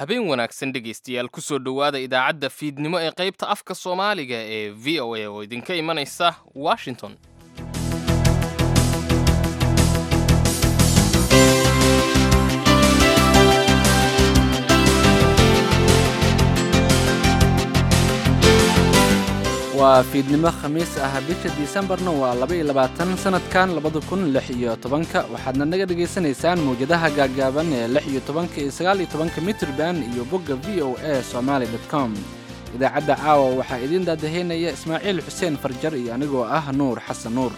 habeen wanaagsan dhegaystayaal kusoo dhowaada idaacadda fiidnimo ee qaybta afka soomaaliga ee v o a oo idinka imanaysa washington waa fiidnimo khamiis ah bisha disembarna waa laba-iyo labaatan sanadkan labada kun lix iyo tobanka waxaadna naga dhegaysanaysaan mawjadaha gaaggaaban ee lix iyo tobanka iyo sagaal iyo tobanka mitrban iyo bogga v o a somaali dot com idaacadda caawa waxaa idiin daadaheynaya ismaaciil xuseen farjar iyo anigoo ah nuur xasan nuur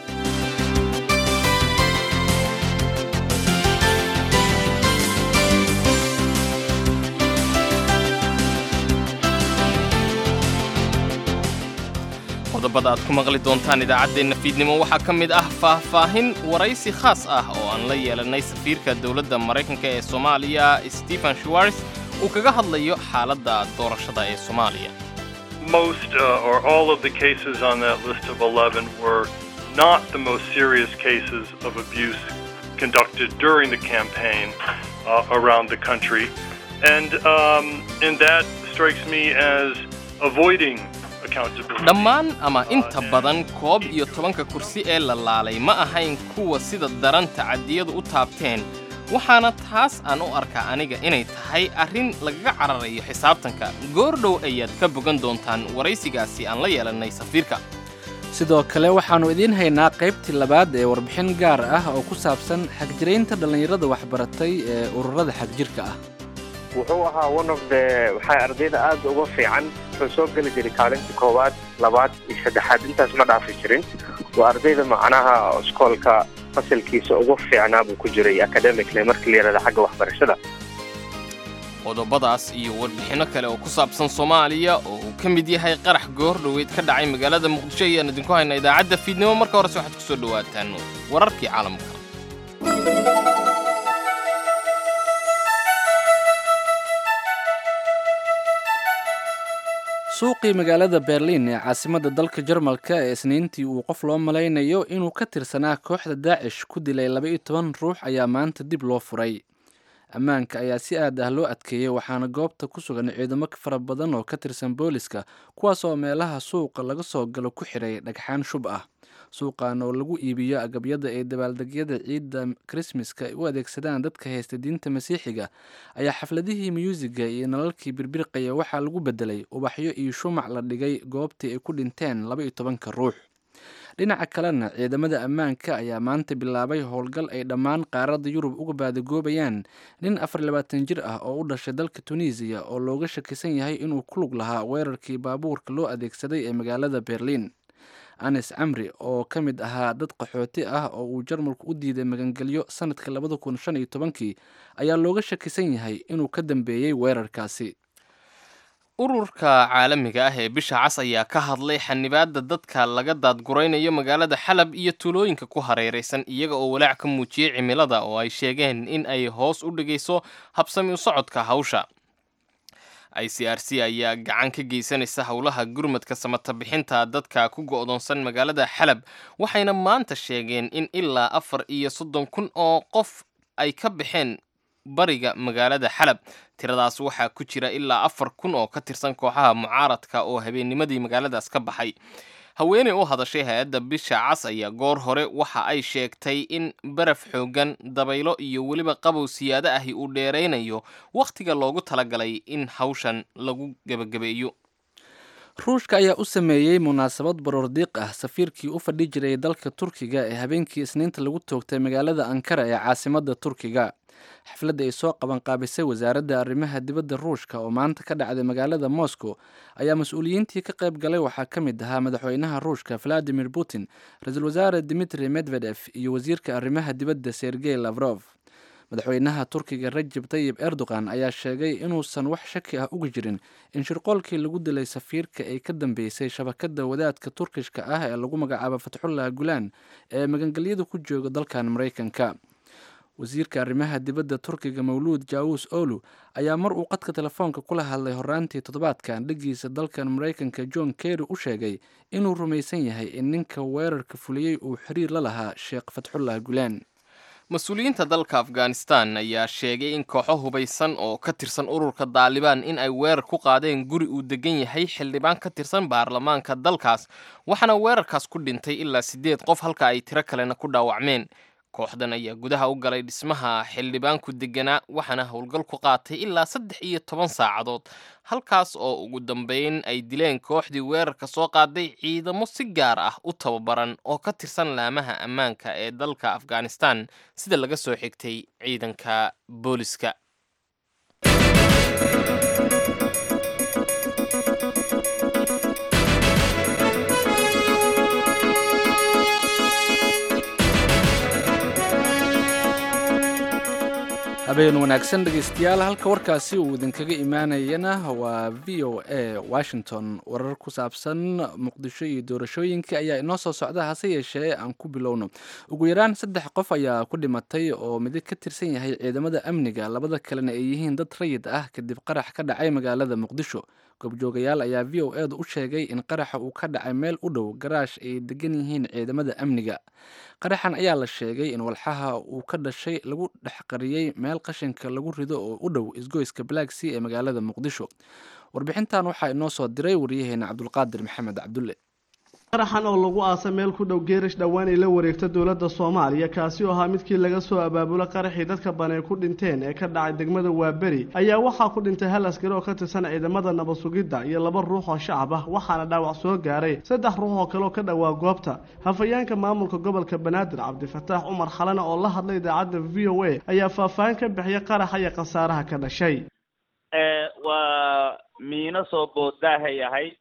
qodobada aad ku maqli doontaan idaacaddeenna fiidnimo waxaa ka mid ah faahfaahin waraysi khaas ah oo aan la yeelannay safiirka dowladda maraykanka ee soomaaliya stephen schwartz uu kaga hadlayo xaaladda doorashada ee soomaaliya Most uh, or all of the cases on that list of 11 were not the most serious cases of abuse conducted during the campaign uh, around the country. And, um, and that strikes me as avoiding accountability. dhammaan ama inta badan koob iyo tobanka kursi ee la laalay ma ahayn kuwa sida daran tacadiyadu u taabteen waxaana taas aan u arkaa aniga inay tahay arrin lagaga cararayo xisaabtanka goordhow ayaad ka bogan doontaan waraysigaasi aan la yeelannay safiirka sidoo kale waxaannu idiin haynaa qaybtii labaad ee warbixin gaar ah oo ku saabsan xagjiraynta dhallinyarada waxbaratay ee ururada xagjirka ah wuxuu ahaa one of the waxay ardayda aad uga fiican wuxuu soo geli jiray kaalinta koowaad labaad iyo saddexaad intaas ma dhaafi jirin waa ardayda macnaha iskoolka fasalkiisa ugu fiicnaa buu ku jiray academically markii la yidhahda xagga waxbarashada qodobadaas iyo warbixinno kale oo ku saabsan soomaaliya oo uu ka mid yahay qarax goor dhoweyd ka dhacay magaalada muqdisho ayaan idinku haynaa idaacadda fiidnimo marka horese waxaad ku soo dhowaataan wararkii caalamka suuqii magaalada berliin ee caasimadda dalka jarmalka ee isniintii uu qof loo malaynayo inuu ka tirsanaa kooxda daacish ku dilay laba-iyo toban ruux ayaa maanta dib loo furay ammaanka ayaa si aad ah loo adkeeyey waxaana goobta ku sugan ciidamo fara badan oo ka tirsan booliska kuwaas oo meelaha suuqa laga soo galo ku xidhay dhagxaan shub ah suuqan oo lagu iibiyo agabyada ay dabaaldegyada ciidda krismaska ay u adeegsadaan dadka haysta diinta masiixiga ayaa xafladihii myuusiga iyo nalalkii birbirqaya waxaa lagu bedelay ubaxyo iyo shumac la dhigay goobtii ay ku dhinteen laba iyo tobanka ruux dhinaca kalena ciidamada ammaanka ayaa maanta bilaabay howlgal ay dhammaan qaaradda yurub uga baadagoobayaan nin afar labaatan jir ah oo u dhashay dalka tunisiya oo looga shakisan yahay inuu ku lug lahaa weerarkii baabuurka loo adeegsaday ee magaalada berliin anes camri oo ka mid ahaa dad qaxooti ah oo uu jarmalku u diiday magangelyo sanadka labada kun shan iyo tobankii ayaa looga shakisan yahay inuu ka dambeeyey weerarkaasi ururka caalamiga ah ee bisha cas ayaa ka hadlay xanibaadda dadka laga daadguraynayo magaalada xalab iyo tuulooyinka ku hareeraysan iyaga oo walaac ka muujiyey cimilada oo ay sheegeen in ay hoos u dhigayso habsami u socodka hawsha i c r c ayaa gacan ka geysanaysa howlaha gurmadka samata bixinta dadka ku go'doonsan magaalada xalab waxayna maanta sheegeen in ilaa afar iyo soddon kun oo qof ay ka baxeen bariga magaalada xalab tiradaas waxaa ku jira ilaa afar kun oo ka tirsan kooxaha mucaaradka oo habeennimadii magaaladaas ka baxay haweeney u hadashay hay-adda bisha cas ayaa goor hore waxa ay sheegtay in baraf xooggan dabaylo iyo weliba qabow siyaado ahi uu dheeraynayo wakhtiga loogu talagalay in hawshan lagu gebagabeeyo ruushka ayaa u sameeyey munaasabad baroordiiq ah safiirkii u fadhi jiray dalka turkiga ee habeenkii isniinta lagu toogtay magaalada ankara ee caasimadda turkiga xafladda ay soo qabanqaabisay wasaaradda arrimaha dibadda ruushka oo maanta ka dhacday magaalada moscow ayaa mas-uuliyiintii ka qayb galay waxaa ka mid ahaa madaxweynaha ruushka valadimir putin ra-iisul wasaare dimitri medvedef iyo wasiirka arrimaha dibadda sergey lavrof madaxweynaha turkiga rajab tayib erdogan ayaa sheegay inuusan wax shaki ah uga jirin in shirqoolkii lagu dilay safiirka ay ka dambeysay shabakadda wadaadka turkishka ah ee lagu magacaabo fatxullah gulaan ee magangelyada ku jooga dalkan maraykanka wasiirka arrimaha dibadda turkiga mawluud jaawus olu ayaa mar uu qadka telefoonka kula hadlay horaantii toddobaadkan dhigiisa dalkan maraykanka john kerry u sheegay inuu rumaysan yahay in ninka weerarka fuliyey uu xiriir la lahaa sheekh fatxullah gulaan mas-uuliyiinta dalka afghanistan ayaa sheegay in kooxo hubaysan oo ka tirsan ururka daalibaan in ay weerar ku qaadeen guri uu degan yahay xildhibaan ka tirsan baarlamaanka dalkaas waxaana weerarkaas ku dhintay ilaa siddeed qof halka ay tiro kalena ku dhaawacmeen kooxdan ayaa gudaha u galay dhismaha xildhibaanku deganaa waxaana howlgal ku qaatay ilaa saddex iyo toban saacadood halkaas oo ugu dambeyn ay dileen kooxdii weerarka soo qaaday ciidamo si gaar ah u tababaran oo ka tirsan laamaha ammaanka ee dalka afghanistan sida laga soo xigtay ciidanka booliska habeen wanaagsan dhegeystayaal halka warkaasi uu idinkaga imaanayana waa v o a washington warar ku saabsan muqdisho iyo doorashooyinka ayaa inoo soo socda hase yeeshee aan ku bilowno ugu yaraan saddex qof ayaa ku dhimatay oo midig ka tirsan yahay ciidamada amniga labada kalena ay yihiin dad rayid ah kadib qarax ka dhacay magaalada muqdisho goobjoogayaal ayaa v o edu u sheegay in qaraxa uu ka dhacay meel u dhow garaash ay degan yihiin ciidamada amniga qaraxan ayaa la sheegay in walxaha uu ka dhashay lagu dhex qariyey meel qashinka lagu rido oo u dhow isgoyska black sea ee magaalada muqdisho warbixintan waxaa inoo soo diray waryaheena cabdulqaadir maxamed cabdulle qaraxan oo lagu aasa meel ku dhow geerish dhowaan ay la wareegta dowladda soomaaliya kaasi oo ahaa midkii laga soo abaabulo qaraxii dadka banay ku dhinteen ee ka dhacay degmada waaberi ayaa waxaa ku dhintay hal askari oo ka tirsan ciidamada nabad sugidda iyo laba ruux oo shacab ah waxaana dhaawac soo gaaray saddex ruux oo kale oo ka dhowaa goobta hafayeenka maamulka gobolka banaadir cabdifataax cumar xalana oo la hadlay idaacadda v o a ayaa faahfaahin ka bixiyay qaraxa iyo khasaaraha ka dhashay waa miino soo boodaahay ahayd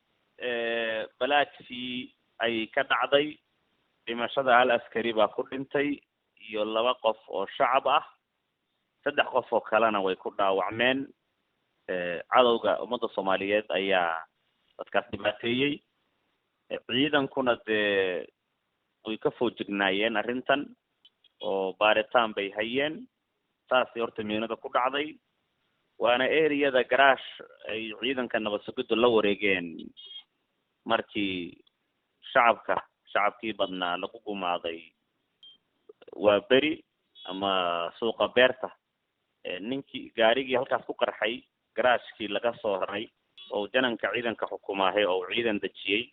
balaadkii ay ka dhacday dhimashada hal askari baa ku dhintay iyo laba qof oo shacab ah saddex qof oo kalena way ku dhaawacmeen cadowga ummadda soomaaliyeed ayaa dadkaas dhibaateeyey ciidankuna dee way ka foojignaayeen arrintan oo baaritaan bay hayeen saasay horta miinada ku dhacday waana ereyada garaash ay ciidanka nabad sugiddu la wareegeen markii shacabka shacabkii badnaa lagu gumaaday waa beri ama suuqa beerta ninkii gaarigii halkaas ku qarxay garaashkii laga soo raray oo jananka ciidanka xukumaahay oo ciidan dejiyey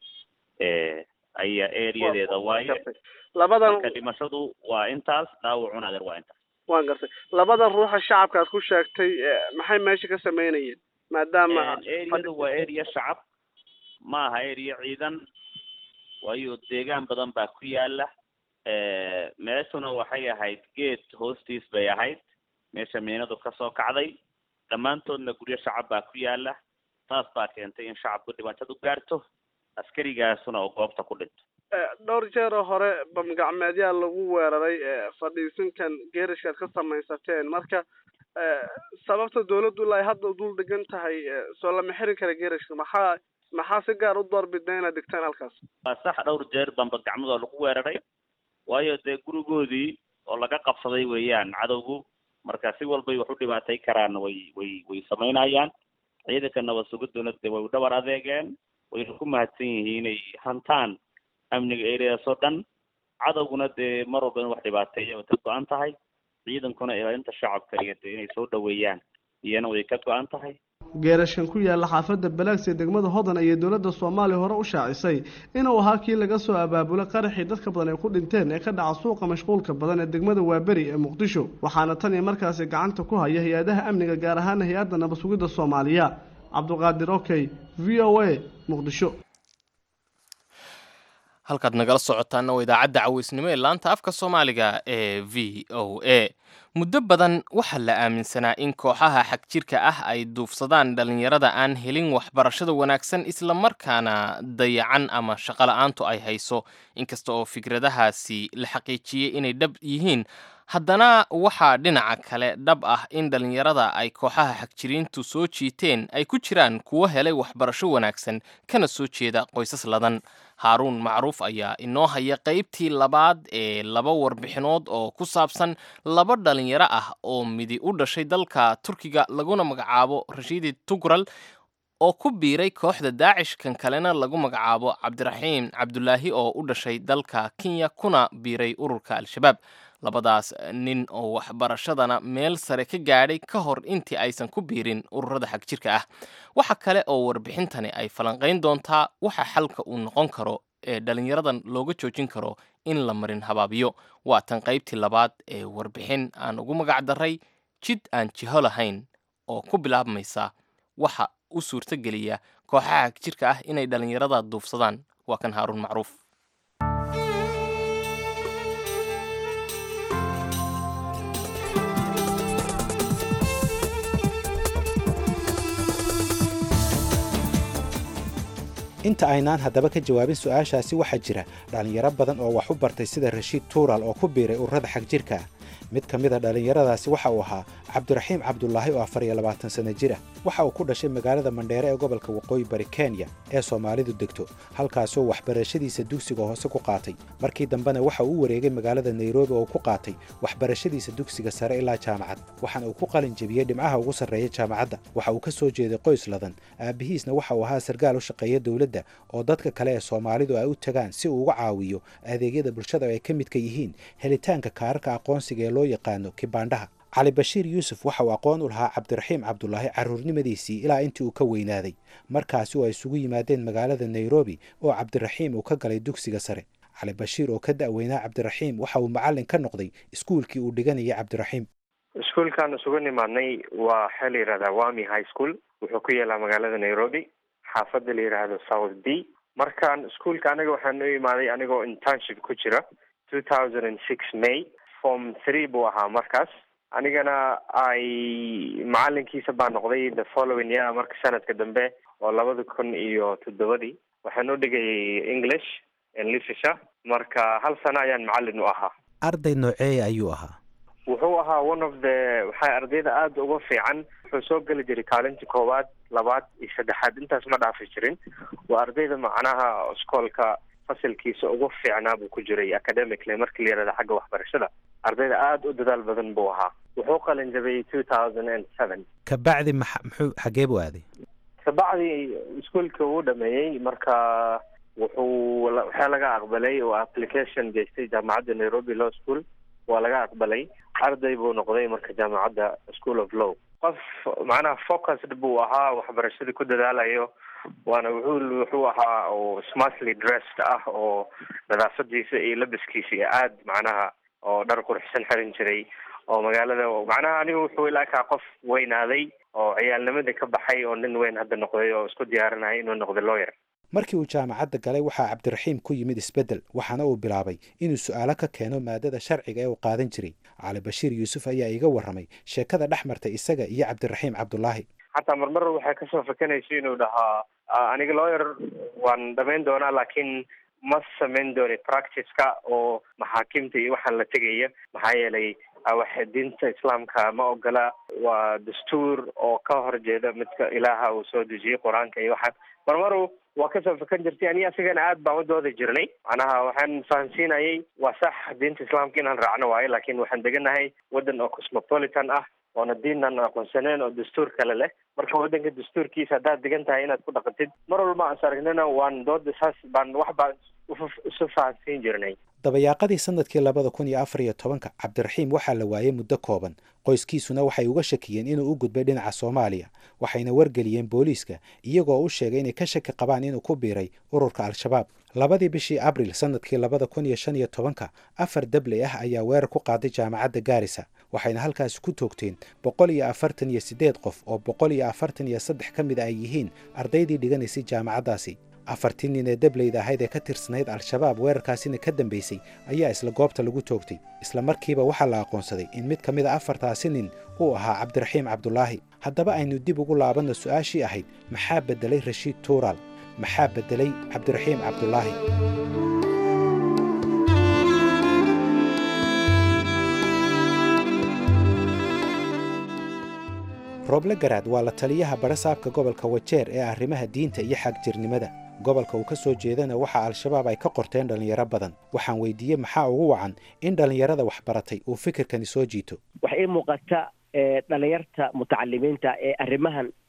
ayaa ereyadeeda waaye labadan marka dhimashadu waa intaas dhaawacuna adeer waa intaas waan gartay labadan ruuxa shacabka aad ku sheegtay maxay meesha ka sameynayeen maadaama ereyadu waa ereya shacab ma aha ereya ciidan waayo deegaan badan baa ku yaala meeshuna waxay ahayd geed hoostiis bay ahayd meesha miinadu kasoo kacday dhammaantoodna guryo shacab baa ku yaala taas baa keentay in shacabku dhibaatadu gaarto askarigaasuna oo goobta ku dhinto dhowr jeer oo hore bamgacmeedyaa lagu weeraray fadhiisinkan geerishkaad ka samaysateen marka sababta dawladdu ilaa ay hadda dul degan tahay soo lama xirin kara geerishka maxaa maxaa si gaar u doorbidna inaad degtaan halkaas waa sax dhowr jeer bambagacmadoo lagu weeraray waayo dee gurigoodii oo laga qabsaday weeyaan cadowgu marka si walbay wax u dhibaatay karaan way way way samaynayaan ciidanka nabad sugidduna dee way u dhabar adeegeen wayna ku mahadsan yihiin inay hantaan amniga ereadaas oo dhan cadowguna dee mar walba in wax dhibaateeya way ka go-an tahay ciidankuna ilaalinta shacabka iyo dee inay soo dhaweeyaan iyana way ka go-an tahay geerashkan ku yaalla xaafadda balaagsi ee degmada hodan ayay dowladda soomaaliya hore u shaacisay inuu ahaa kii laga soo abaabulay qaraxii dadka badan ay ku dhinteen ee ka dhaca suuqa mashquulka badan ee degmada waaberi ee muqdisho waxaana tan iyo markaasi gacanta ku haya hay-adaha amniga gaar ahaana hay-adda nabad sugidda soomaaliya cabdulqaadir okey v o a muqdisho halkaad nagala socotaana waa idaacadda caweysnimo ee laanta afka soomaaliga ee v o a muddo badan waxaa la aaminsanaa in kooxaha xagjirka ah ay duufsadaan dhallinyarada aan helin waxbarashada wanaagsan islamarkaana dayacan ama shaqola'aantu ay hayso inkasta oo fikradahaasi la xaqiijiyey inay dhab yihiin haddana waxaa dhinaca kale dhab ah in dhallinyarada ay kooxaha xagjiriintu soo jiiteen ay ku jiraan kuwo helay waxbarasho wanaagsan kana soo jeeda qoysas ladan haaruun macruuf ayaa inoo haya qaybtii labaad ee laba warbixinood oo ku saabsan laba dhallinyaro ah oo midi u dhashay dalka turkiga laguna magacaabo rashiidi tugral oo ku biiray kooxda daacish kan kalena lagu magacaabo cabdiraxiim cabdulaahi oo u dhashay dalka kenya kuna biiray ururka al-shabaab labadaas nin oo waxbarashadana meel sare ka gaadhay ka hor intii aysan ku biirin ururada xagjirka ah waxa kale oo warbixintani ay falanqayn doontaa waxa xalka uu noqon karo ee dhallinyaradan looga joojin karo in la marin habaabiyo waa tan qaybtii labaad ee warbixin aan ugu magac daray jid aan jiho lahayn oo ku bilaabmaysa waxa u suurtogeliya kooxaha xagjirka ah inay dhallinyarada duufsadaan waa kan haaruun macruuf inta aynaan haddaba ka jawaabin su-aashaasi waxaa jira dhallinyaro badan oo wax u bartay sida rashiid tuural oo ku biiray ururada xagjirka ah mid ka mid a dhallinyaradaasi waxa uu ahaa cabdiraxiim cabdulaahi oo afar iyo labaatan sanno jir ah waxa uu ku dhashay magaalada mandheere ee gobolka waqooyi bari kenya ee soomaalidu degto halkaasoo waxbarashadiisa dugsiga hoose ku qaatay markii dambena waxa uu u wareegay magaalada nairobi oo ku qaatay waxbarashadiisa dugsiga sare ilaa jaamacad waxaana uu ku qalin jebiyey dhimcaha ugu sarreeya jaamacadda waxa uu ka soo jeeday qoys ladan aabbihiisna waxa uu ahaa sargaal u shaqeeya dowladda oo dadka kale ee soomaalidu ay u tagaan si uu uga caawiyo adeegyada bulshada oo ay ka midka yihiin helitaanka kaararka aqoonsiga ee loo yaqaano kibaandhaha cali bashiir yuusuf waxa uu aqoon u lahaa cabdiraxiim cabdulaahi carruurnimadiisii ilaa intii uu ka weynaaday markaasi oo ay isugu yimaadeen magaalada nairobi oo cabdiraxiim uu ka galay dugsiga sare cali bashiir oo ka da'weynaa cabdiraxiim waxa uu macallin ka noqday iskuulkii uu dhiganayay cabdiraxiim iskuulkaan isugu nimaadnay waa waxaa la yidhahdaa wami high school wuxuu ku yaalaa magaalada nairobi xaafadda la yidhaahdo south b markaan iskuulka aniga waxaan u imaaday anigoo internship ku jira two thousand and six may form three buu ahaa markaas anigana ay macalinkiisa baa noqday the following year marka sanadka dambe oo labada kun iyo toddobadii waxaan u dhigayay english literature marka hal sano ayaan macalin u ahaa arday nooceeya ayuu ahaa wuxuu ahaa one of the waxay ardayda aada uga fiican wuxuu soo geli jiray kaalinta koowaad labaad iyo saddexaad intaas ma dhaafi jirin waa ardayda macnaha iskoolka fasilkiisa ugu fiicnaa buu ku jiray academically markii la yihahda xagga waxbarashada ardayda aada u dadaal badan buu ahaa wuxuu qalin jabay two thousand and seven kabacdi maxa muxuu xagee buu aaday kabacdi iskuolka uu dhameeyey marka wuxuu waxaa laga aqbalay oo application geystay jaamacadda nairobi law school waa laga aqbalay arday buu noqday marka jaamacadda school of law qof macnaha focused buu ahaa waxbarashada ku dadaalayo waana wuxuu wuxuu ahaa oo smartly dressed ah oo nadaafadiisa iyo labiskiisa iyo aad macnaha oo dhar qurxsan xiran jiray oo magaalada macnaha aniga wuxuu ilaakaa qof weynaaday oo ciyaalnimadii ka baxay oo nin weyn hadda noqday oo isku diyaarinaya inuu noqdo lawyer markii uu jaamacadda galay waxaa cabdiraxiim ku yimid isbeddel waxaana uu bilaabay inuu su'aalo ka keeno maadada sharciga ee uu qaadan jiray cali bashiir yuusuf ayaa iiga warramay sheekada dhex martay isaga iyo cabdiraxiim cabdulaahi xataa marmar waxay kasoo fakanayso inuu dhahaa aniga lawyer waan dhamayn doonaa laakiin ma samayn dooni practice-ka oo maxaakimta iyo waxaan la tegaya maxaa yeelay wax diinta islaamka ma ogola waa dastuur oo ka horjeeda midka ilaaha uu soo dejiyey qur-aanka iyo waxaan marmaru waa kasoo fakan jirtay ani asigana aad baan u doodi jirnay macnaha waxaan fahamsiinayay waa sax diinta islaamka inaan raacno waayo laakiin waxaan deganahay waddan oo cosmopolitan ah oona diinan aqoonsaneen oo dastuur kale leh marka waddanka dastuurkiisa haddaad degan tahay inaad ku dhaqantid mar walba aan saragnana waan dooda saas baan wax baan isu fahamsiin jirnay dabayaaqadii sanadkii labada kun iyo afar iyo tobanka cabdiraxiim waxaa la waayey muddo kooban qoyskiisuna waxay uga shakiyeen inuu u gudbay dhinaca soomaaliya waxayna wargeliyeen booliiska iyagoo u sheegay inay ka shaki qabaan inuu ku biiray ururka al-shabaab labadii bishii abril sanadkii labada kun iyo shan iyo tobanka afar dabley ah ayaa weerar ku qaaday jaamacadda gaarisa waxayna halkaasi ku toogteen boqol iyo afartan iyo siddeed qof oo boqol iyo afartan iyo saddex ka mid a ay yihiin ardaydii dhiganaysay jaamacaddaasi afartii nin ee dableyda ahayd ee ka tirsanayd al-shabaab weerarkaasina ka dambaysay ayaa isla goobta lagu toogtay isla markiiba waxaa la aqoonsaday in mid ka mid a afartaasi nin uu ahaa cabdiraxiim cabdulaahi haddaba aynu dib ugu laabanno su-aashii ahayd maxaa beddelay rashiid tuuraal maxaa beddelay cabdiraxiim cabdulaahi rooble garaad waa la taliyaha barasaabka gobolka wajeer ee arrimaha diinta iyo xagjirnimada gobolka uu ka soo jeedana waxaa al-shabaab ay ka qorteen dhallinyaro badan waxaan weydiiyey maxaa ugu wacan in dhallinyarada waxbaratay uu fikirkani soo jiito waxay ii muuqata dhalinyarta mutacalimiinta ee arrimahan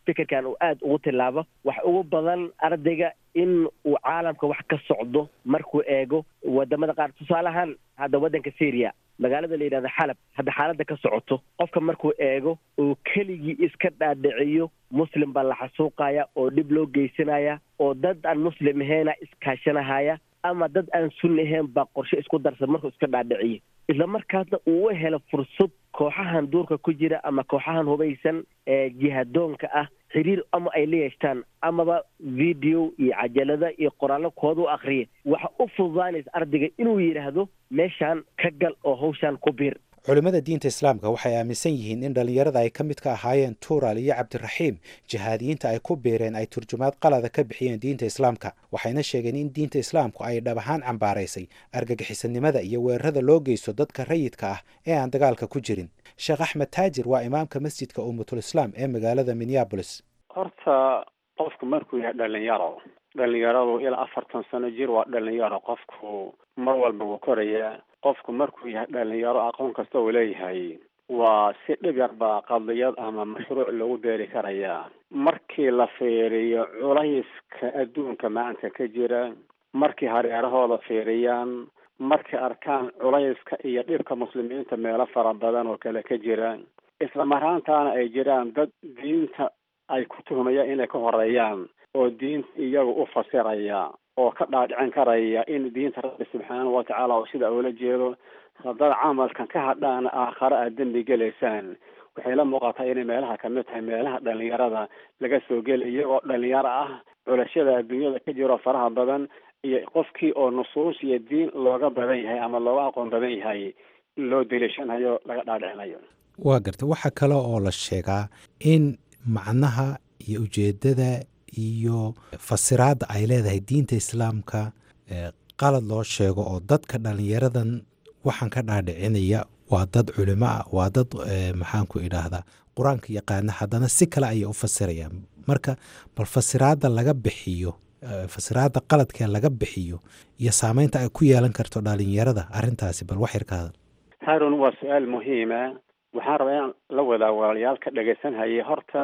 fikirkan uu aada ugu tilaabo wax ugu badan ardayga in uu caalamka wax ka socdo markuu eego wadamada qaar tusaale ahaan hadda waddanka syria magaalada la yidhahda xalab hadda xaaladda ka socoto qofka markuu eego oo keligii iska dhaadhiciyo muslim baa la xasuuqaya oo dhib loo geysanaya oo dad aan muslim aheena iskaashanahaya ama dad aan sunni ahayn baa qorshe isku darsan markuu iska dhaadhiciyo isla markaasna uu u helo fursad kooxahan duurka ku jira ama kooxahan hubaysan ee jihadoonka ah xiriir ama ay la yeeshtaan amaba video iyo cajalada iyo qoraallo kooda u akriya waxa u fududaanaysa ardayga inuu yidhaahdo meeshaan ka gal oo hawshaan ku biir culimmada diinta islaamka waxay aaminsan yihiin in dhallinyarada ay ka mid ka ahaayeen tuural iyo cabdiraxiim jihaadiyiinta ay ku biireen ay turjumaad qalada ka bixiyeen diinta islaamka waxayna sheegeen in diinta islaamku ay dhab ahaan cambaaraysay argagixisanimada iyo weerarada loo geysto dadka rayidka ah ee aan dagaalka ku jirin sheekh axmed taajir waa imaamka masjidka ummatul islaam ee magaalada minneabolis horta qofku markuu yahay dhalinyaro dhalinyaradu ilaa afartan sano jir waa dhalinyaro qofku mar walba wuu korayaa qofku markuu yahay dhalinyaro aqoon kasta uu leeyahay waa si dhib yar baa qadiyad ama mashruuc lagu beeri karayaa markii la fiiriyo culayska adduunka maanta ka jira markii hareerahooda fiiriyaan markay arkaan culayska iyo dhibka muslimiinta meelo fara badan oo kale ka jira isla maraantaana ay jiraan dad diinta ay ku tuhmayaan inay ka horeeyaan oo diinta iyaga u fasiraya oo ka dhaadhicin karaya in diinta rabbi subxaanahu watacaala oo sida ula jeedo haddaad camalkan ka hadhaana aakhare aad dembi gelaysaan waxay la muuqataa inay meelaha kamid tahay meelaha dhalinyarada laga soo gelay iyagoo dhalinyaro ah culashada adduunyada ka jiro faraha badan iyo qofkii oo nusuus iyo diin looga badan yahay ama looga aqoon badan yahay loo deliishanayo laga dhaadhicinayo waa garta waxaa kale oo la sheegaa in macnaha iyo ujeedada iyo fasiraadda ay leedahay diinta islaamka qalad loo sheego oo dadka dhalinyaradan waxaan ka dhaadhicinaya waa dad culimo ah waa dad maxaanku idhaahdaa qur-aanka yaqaana haddana si kale ayay u fasirayaan marka bal fasiraadda laga bixiyo fasiraadda qaladkee laga bixiyo iyo saameynta ay ku yeelan karto dhalinyarada arrintaasi bal wax yar ka hadal haarun waa su-aal muhiima waxaan rabaa inaan la wadaa walaalayaal ka dhegaysanhaya horta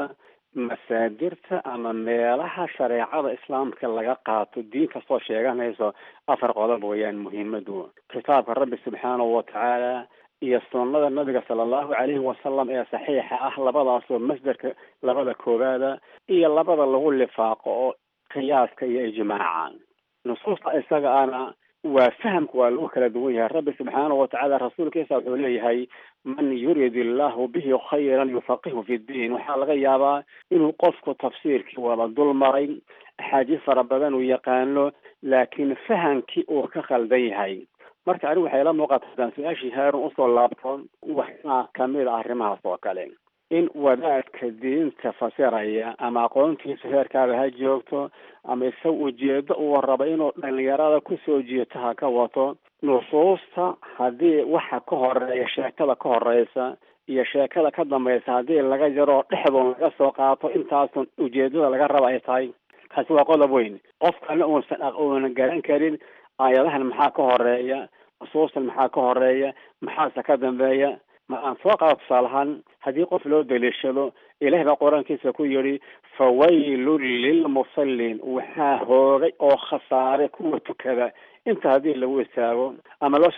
masaadirta ama meelaha shareecada islaamka laga qaato diin kastoo sheeganayso afar qodob weeyaan muhiimadu kitaabka rabbi subxaanahu watacaala iyo sunnada nabiga sala allahu calayhi wasalam ee saxiixa ah labadaasoo masderka labada koowaada iyo labada lagu lifaaqo oo qiyaaska iyo ijmaaca nusuusta isaga ana waa fahamka waa lagu kala duwan yahay rabbi subxaanahu watacaala rasuulkiisa wuxuu leeyahay man yurid illahu bihi khayran yufaqihu fi ddiin waxaa laga yaabaa inuu qofku tafsiirkii wada dul maray axaadiis fara badan uu yaqaano laakiin fahamkii uu ka khaldan yahay marka anigu waxay la muuqata hadaan su-aashii haarun usoo laabto waxaa kamid a arrimahaas oo kale in wadaadka diinta fasiraya ama aqoontiisa heerkaaba ha joogto ama isaga ujeedo uu raba inuu dhalinyarada kusoo jiito ha ka wato nusuusta haddii waxa ka horeeya sheekada ka horeysa iyo sheekada ka dambaysa haddii laga jaro dhexdoon laga soo qaato intaasun ujeedada laga raba ay tahay kaasi waa qodob weyn qofkana uusan uunan garan karin aayadahan maxaa ka horeeya nusuustan maxaa ka horeeya maxaase ka dambeeya ma aan soo qaado tusaalahaan haddii qof loo daliishado ilaah baa qur-aankiisa ku yidhi fawaylun lilmusallin waxaa hoogay oo khasaaray kuwa tukada inta haddii lagu istaago ama loo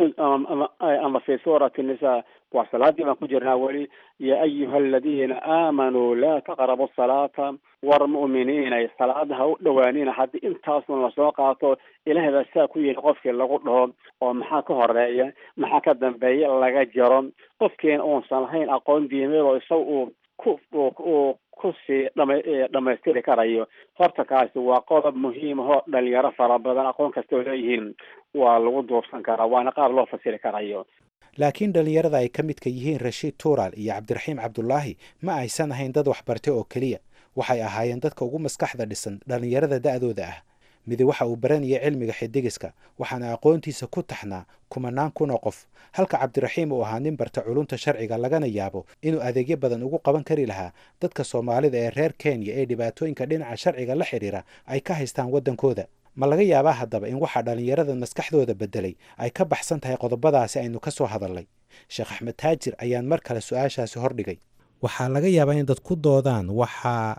ama fi suurati nisa waa salaadii baan ku jirnaa weli ya ayuha aladiina aamanuu laa taqrabu salaata war mu'miniinay salaada ha u dhawaanina haddii intaasun lasoo qaato ilahay baa saa ku yidhi qofkii lagu dhaho oo maxaa ka horeeya maxaa ka dambeeya laga jaro qofkiina uusan lahayn aqoon diimeed oo isaga uu ku uu kusii dhama dhamaystiri karayo horta kaasi waa qodob muhiim ahoo dhalinyaro fara badan aqoon kastoo leeyihiin waa lagu duubsan karaa waana qaab loo fasiri karayo laakiin dhallinyarada ay ka midka yihiin rashiid tuural iyo cabdiraxiim cabdulaahi ma aysan ahayn dad waxbartay oo keliya waxay ahaayeen dadka ugu maskaxda dhisan dhallinyarada da'dooda ah midi waxa uu baranayay cilmiga xidigiska waxaana aqoontiisa ku taxnaa kumanaan kun oo qof halka cabdiraxiim uu ahaa nin barta culunta sharciga lagana yaabo inuu adeegyo badan ugu qaban kari lahaa dadka soomaalida ee reer kenya ee dhibaatooyinka dhinaca sharciga la xidhiira ay ka haystaan waddankooda ma laga yaabaa haddaba in waxaa dhallinyarada maskaxdooda beddelay ay ka baxsan tahay qodobadaasi aynu ka soo hadalnay sheekh axmed taajir ayaan mar kale su-aashaasi hordhigay waxaa laga yaabaa in dad ku doodaan waxaa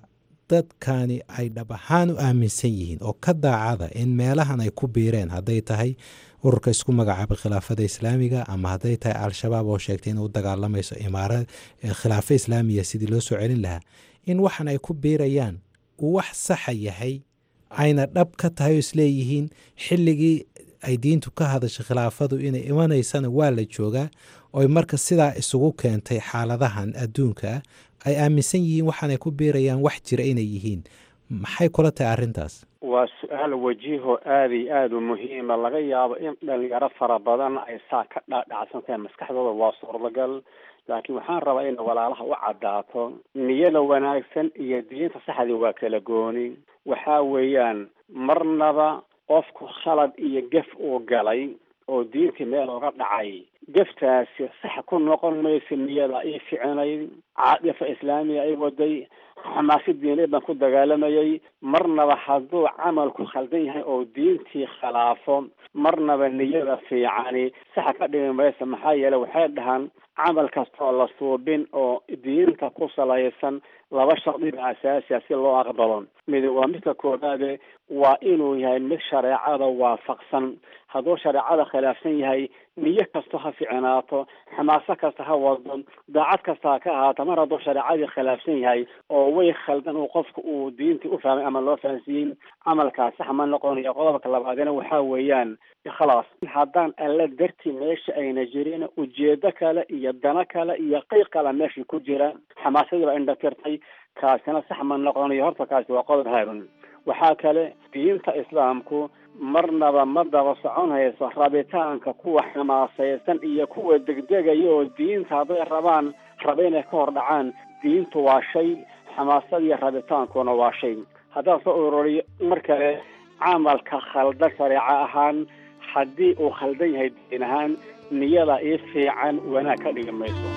dadkani ay dhab ahaan u aaminsan yihiin oo ka daacada in meelahan ay ku biireen hadday tahay ururka isku magacaabay khilaafada islaamiga ama hadday tahay al-shabaab oo sheegtay in u dagaalamayso imaara khilaafo islaamiya sidii loo soo celin lahaa in waxan ay ku biirayaan uu wax saxa yahay ayna dhab ka tahay oo isleeyihiin xilligii ay diintu ka hadashay khilaafadu inay imanaysana waa la joogaa oy marka sidaa isugu keentay xaaladahan adduunka ah ay aaminsan yihiin waxaanay ku biirayaan wax jira inay yihiin maxay kula tahay arrintaas waa su-aal wajiho aada iyo aada u muhiima laga yaabo in dhalinyaro fara badan ay saa ka dhaadhacsan tahay maskaxdooda waa suurtagal laakiin waxaan rabaa in walaalaha u caddaato niyada wanaagsan iyo diinta saxdii waa kala gooni waxa weeyaan marnaba qofku khalad iyo gef uu galay oo diintii meel uga dhacay geftaasi sax ku noqon mayso niyada ii ficinayd caadifa islaamiya ay waday xamaasi diineed baan ku dagaalamayay marnaba hadduu camalku khaldan yahay oo diintii khilaafo marnaba niyada fiicani saxa ka dhimi maysa maxaa yeelay waxay dhahaan camal kastaoo la suubin oo diinta ku salaysan laba shardiba asaasiya si loo aqbalo mid waa midka koobaade waa inuu yahay mid shareecada waafaqsan hadduu shareecada khilaafsan yahay niyo kasta ha ficinaato xamaaso kasta ha wado daacad kasta ha ka ahaato mar hadduu shareecadii khilaafsan yahay oo way khaldan uu qofka uu diintii u fahmay ama loo fahansiiyey camalkaas sax ma noqonayo qodobka labaadina waxaa weeyaan ikhlaas haddaan alla darti meesha ayna jirin ujeedo kale iyo dano kale iyo qeyq kale meesha ku jira xamaasadii baa indhatirtay kaasina sax ma noqonayo horta kaasi waa qodob haarun waxaa kale diinta islaamku marnaba ma daba socon hayso rabitaanka kuwa xamaasaysan iyo kuwa degdegaya oo diinta hadday rabaan raba inay ka hor dhacaan diintu waa shay xamaasadiiyo rabitaankuna waa shay haddaan soo ururiyo mar kale camalka khaldan shareeco ahaan haddii uu khaldan yahay diin ahaan niyada ii fiican wanaag ka dhigi mayso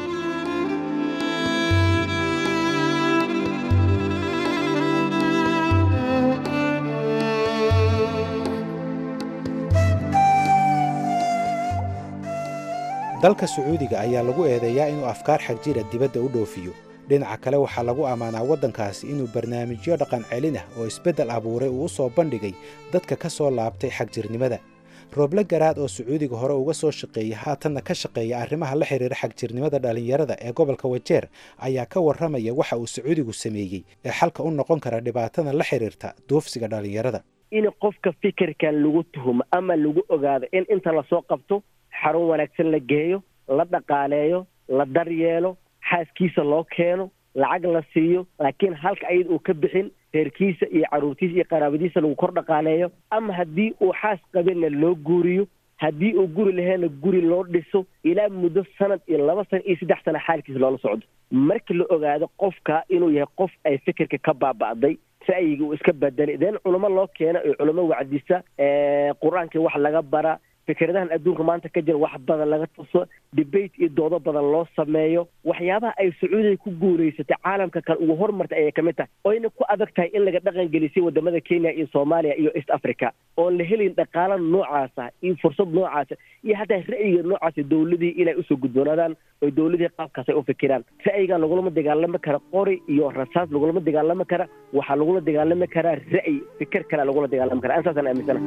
dalka sacuudiga ayaa lagu eedeeyaa inuu afkaar xagjira dibadda u dhoofiyo dhinaca kale waxaa lagu ammaanaa waddankaasi inuu barnaamijyo dhaqan celin ah oo isbeddel abuuray uu u soo bandhigay dadka ka soo laabtay xagjirnimada rooble garaad oo sacuudiga hore uga soo shaqeeyay haatanna ka shaqeeya arrimaha la xidhiira xagjirnimada dhallinyarada ee gobolka wajeer ayaa ka warramaya waxa uu sacuudigu sameeyey ee xalka u noqon kara dhibaatadan la xidhiirta duufsiga dhallinyarada in qofka fikirkan lagu tuhumo ama lagu ogaado in inta lasoo qabto xarun wanaagsan la geeyo la dhaqaaleeyo la daryeelo xaaskiisa loo keeno lacag la siiyo laakiin halka ayada uu ka bixin reerkiisa iyo carruurtiisa iyo qaraabadiisa lagu kor dhaqaaleeyo ama haddii uu xaas qabinna loo guuriyo haddii uu guri laheena guri loo dhiso ilaa muddo sanad iyo laba sana iyo saddex sana xaalkiisa loola socdo markii la ogaado qofka inuu yahay qof ay fikirka ka baaba'day ra'yiga uu iska bedelay deen culamo loo keena oo culamo wacdisa qur-aankii wax laga bara fikradahan adduunka maanta ka jira wax badan laga tuso debate iyo doodo badan loo sameeyo waxyaabaha ay sacuudiga ku guulaysatay caalamka kale ugu hormartay ayay kamid tahay oyna ku adag tahay in laga dhaqan gelisay wadamada kenya iyo soomaaliya iyo east africa oon la helin dhaqaalo noocaasa iyo fursad noocaasa iyo hataa ra'yiga noocaasa dowladii inay usoo gudboonaadaan oo dowladii qaabkaas ay u fikiraan ra'yigan lagulama dagaalami kara qori iyo rasaas lagulama dagaalami kara waxaa lagula dagaalami karaa ra'yi fikir kale lagula dagaalami kara intaasaan aaminsana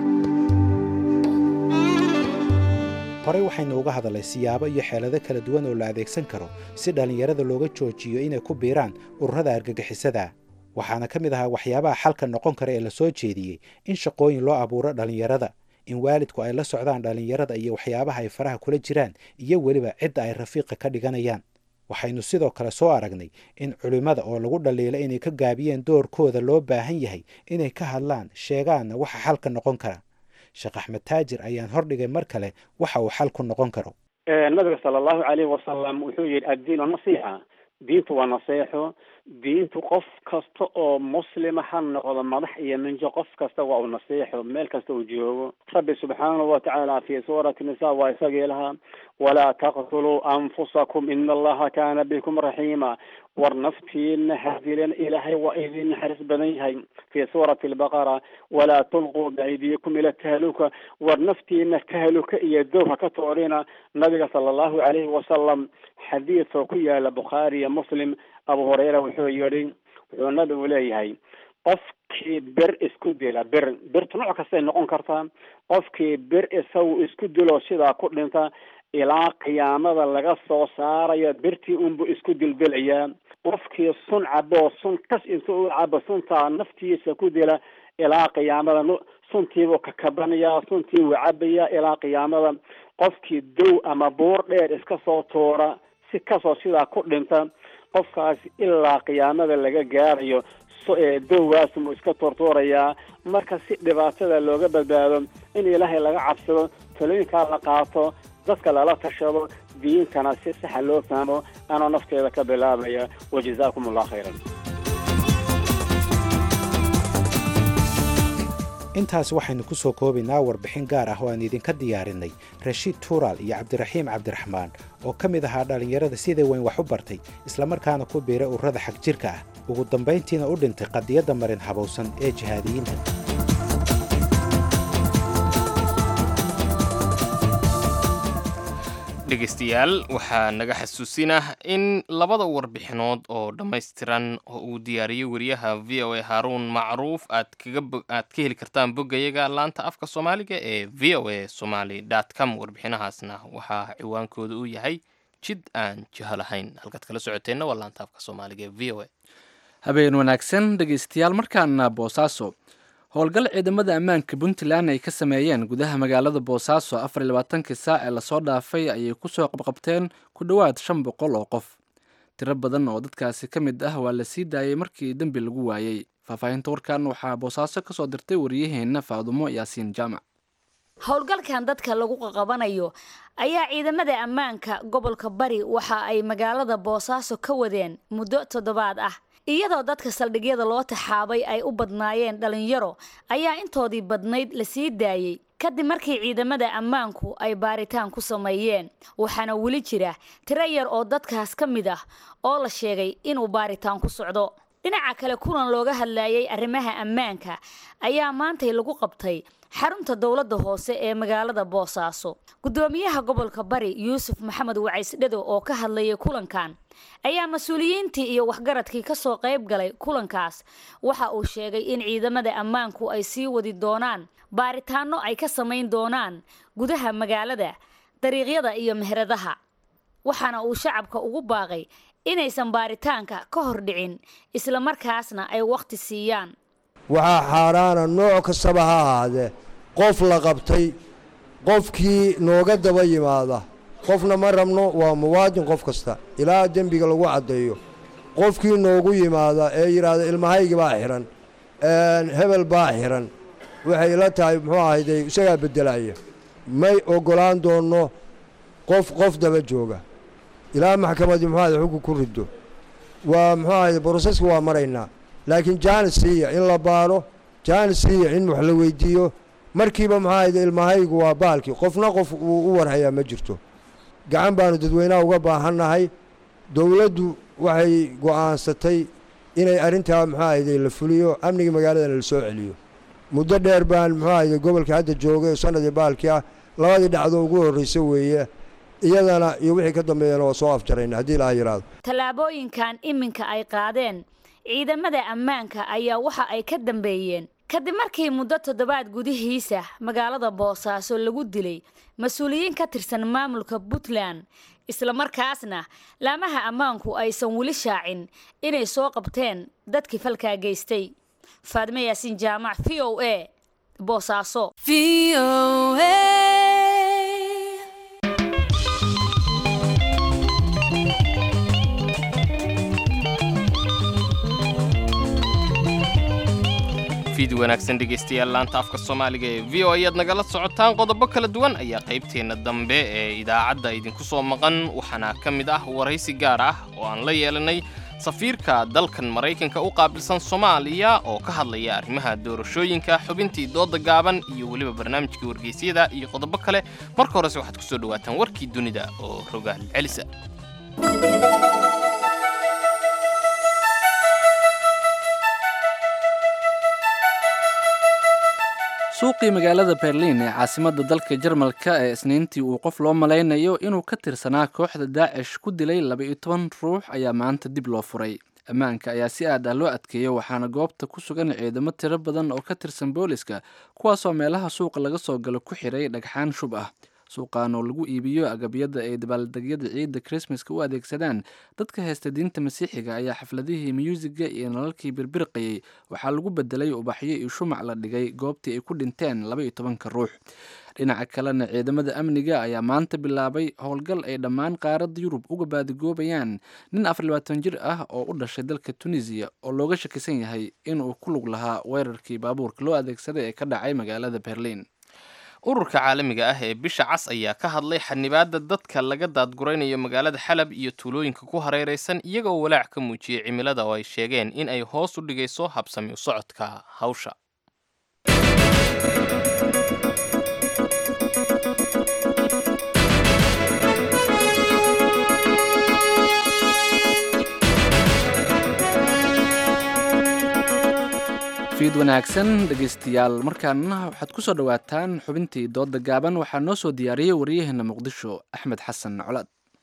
horey waxaynu uga hadalnay siyaabo iyo xeelado kala duwan oo la adeegsan karo si dhallinyarada looga joojiyo inay ku biiraan ururada argagixisada waxaana ka mid ahaa waxyaabaha xalka noqon kara ee la soo jeediyey in shaqooyin loo abuuro dhallinyarada in waalidku ay la socdaan dhallinyarada iyo waxyaabaha ay faraha kula jiraan iyo weliba cidda ay rafiiqa ka dhiganayaan waxaynu sidoo kale soo aragnay in culimmada oo lagu dhaliila inay ka gaabiyeen doorkooda loo baahan yahay inay ka hadlaan sheegaanna waxa xalka noqon kara sheekh axmed taajir ayaan hordhigay mar kale waxa uu xal ku noqon karo nabiga sala allahu calayhi wasalam wuxuu yihi addiinu nasiixa diintu waa naseexo diintu qof kasta oo muslima ha noqdo madax iyo minjo qof kasta waa uu naseexo meel kasta uu joogo rabbi subxaanahu watacaala fi suurati nisa waa isagii lahaa walaa taqtuluu anfusakum ina allaha kaana bikum raxiima war naftiina hadilen ilaahay waa idin naxariis badan yahay fi suurati albaqara walaa tulquu biaydiikum ila tahaluka war naftiina tahaluka iyo dowha ka toorina nabiga sala allahu calayhi wasalam xadiidka ku yaala bukhaari iyo muslim abu hurayra wuxuu yihi wuxuu nabigu leeyahay qofkii bir isku dila bir birtu nooc kastay noqon kartaa qofkii bir isagu isku dilo sidaa ku dhinta ilaa qiyaamada laga soo saarayo birtii unbu isku dildilayaa qofkii sun cabo sun kas inta u cabo suntaa naftiisa ku dila ilaa qiyaamada suntiibuu kakabanayaa suntii wuu cabayaa ilaa qiyaamada qofkii dow ama buur dheer iska soo tuura si kasoo sidaa ku dhinta qofkaas ilaa qiyaamada laga gaarayo dowgaas muu iska tuurtuurayaa marka si dhibaatada looga badbaado in ilaahay laga cabsado talooyinkaa la qaato dadka lala tashado diintana si saxa loo fahmo anoo nafteeda ka bilaabaya wajazaakum allah khayran intaas waxaynu ku soo koobaynaa warbixin gaar ah oo aan idinka diyaarinay rashiid tuuraal iyo cabdiraxiim cabdiraxmaan oo ka mid ahaa dhallinyarada sida weyn wax u bartay islamarkaana ku biiray ururada xag jirka ah ugu dambayntiina u dhintay qadiyadda marin habowsan ee jihaadiyiinta dhegaystayaal waxaa naga xasuusinah in labada warbixinood oo dhammaystiran oo uu diyaariyey wariyaha v o a haaruun macruuf aad kaaad ka heli kartaan boggayaga laanta afka soomaaliga ee v o a somaly com warbixinahaasna waxaa ciwaankooda uu yahay jid aan jiho lahayn halkaad kala socoteenna waa laanta afka soomaaliga ee v o a habeen wanaagsan dhegaystayaal markaana boosaaso howlgal ciidamada ammaanka puntland ay ka sameeyeen gudaha magaalada boosaaso afar iyo labaatankii saac ee lasoo dhaafay ayay kusoo qabqabteen ku dhowaad shan boqol oo qof tiro badan oo dadkaasi ka mid ah waa la sii daayey markii dembi lagu waayey faahfaahinta warkan waxaa boosaaso kasoo dirtay wariyaheenna faadumo yaasiin jaamac howlgalkan dadka lagu qaqabanayo ayaa ciidamada ammaanka gobolka bari waxa ay magaalada boosaaso ka wadeen muddo toddobaad ah iyadoo dadka saldhigyada loo taxaabay ay u badnaayeen dhalinyaro ayaa intoodii badnayd la sii daayey kadib markii ciidamada ammaanku ay baaritaan ku sameeyeen waxaana weli jira tiro yar oo dadkaas ka mid ah oo la sheegay inuu baaritaan ku socdo dhinaca kale kulan looga hadlayay arrimaha ammaanka ayaa maantay lagu qabtay xarunta dowladda hoose ee magaalada boosaaso guddoomiyaha gobolka bari yuusuf maxamed wacaysdhado oo ka hadlayay kulankan ayaa mas-uuliyiintii iyo waxgaradkii kasoo qayb galay kulankaas waxa uu sheegay in ciidamada ammaanku ay sii wadi doonaan baaritaano ay ka samayn doonaan gudaha magaalada dariiqyada iyo meheradaha waxaana uu shacabka ugu baaqay inaysan baaritaanka ka hor dhicin islamarkaasna ay wakhti siiyaan waxaa xaaraana nooc kastaba ha ahaadee qof la qabtay qofkii nooga daba yimaada qofna ma rabno waa muwaadin qof kasta ilaa dembiga lagu caddeeyo qofkii noogu yimaada ee yidhaahda ilmahaygi baa xidhan hebel baa xidhan waxay la tahay muxuu ahayde isagaa beddelaya may oggolaan doonno qof qof daba jooga ilaa maxkamaddii muxuu ahayde xugku ku riddo waa muxuu ahayde broseska waa maraynaa laakiin jaanis siiya in la baaro jaanis siiya in wax la weydiiyo markiiba muxuu ahayde ilmahaygu waa baalkii qofna qof uu u warhayaa ma jirto gacan baanu dadweynaha uga baahannahay dowladdu waxay go'aansatay inay arrintaa muxuu ahayde la fuliyo amniga magaaladana la soo celiyo muddo dheer baan muxuu ahayde gobolka hadda joogay sanadii baalkii ah labadii dhacdo ugu horraysa weeye iyadana iyo wixii ka dambeeyana waa soo afjarayna haddii ilaa yidhaahdo tallaabooyinkan iminka ay qaadeen ciidamada ammaanka ayaa waxa ay ka dambeeyeen kadib markii muddo toddobaad gudihiisa magaalada boosaaso lagu dilay mas-uuliyiin ka tirsan maamulka puntland islamarkaasna laamaha ammaanku aysan weli shaacin inay soo qabteen dadkii falkaa geystay faadme yaasiin jaamac v o a boosaaso fiid wanaagsan dhegaystayaal laanta afka soomaaliga ee v o ayaad nagala socotaan qodobo kala duwan ayaa qaybteenna dambe ee idaacadda idinku soo maqan waxaana ka mid ah waraysi gaar ah oo aan la yeelanay safiirka dalkan maraykanka u qaabilsan soomaaliya oo ka hadlaya arrimaha doorashooyinka xubintii dooda gaaban iyo weliba barnaamijkii wargeysyada iyo qodobo kale marka horese waxaad ku soo dhowaataan warkii dunida oo rogaal celisa suuqii magaalada berliin ee caasimadda dalka jarmalka ee isniintii uu qof loo malaynayo inuu ka tirsanaa kooxda daacish ku dilay laba-iyo toban ruux ayaa maanta dib loo furay ammaanka ayaa si aad ah loo adkeeyo waxaana goobta ku sugan ciidamo tiro badan oo ka tirsan booliska kuwaasoo meelaha suuqa laga soo galo ku xiray dhagxaan shub ah suuqan oo lagu iibiyo agabyada ay dabaaldegyada ciidda krismaska u adeegsadaan dadka haysta diinta masiixiga ayaa xafladihii myuusiga iyo nalalkii birbirqayey waxaa lagu bedelay ubaxyo iyo shumac la dhigay goobtii ay ku dhinteen laba iyo tobanka ruux dhinaca kalena ciidamada amniga ayaa maanta bilaabay howlgal ay dhammaan qaaradda yurub uga baadigoobayaan nin afar labaatan jir ah oo u dhashay dalka tunisiya oo looga shakisan yahay inuu ku lug lahaa weerarkii baabuurka loo adeegsaday ee ka dhacay magaalada berliin ururka caalamiga ah ee bisha cas ayaa ka hadlay xanibaadda dadka laga daadguraynayo magaalada xalab iyo tuulooyinka ku hareeraysan iyaga oo walaac ka muujiyey cimilada oo ay sheegeen in ay hoos u dhigayso habsami u socodka hawsha fiid wanaagsan dhegaystayaal markaana waxaad ku soo dhowaataan xubintii doodda gaaban waxaa noo soo diyaariyey waryaheena muqdisho axmed xasan colaad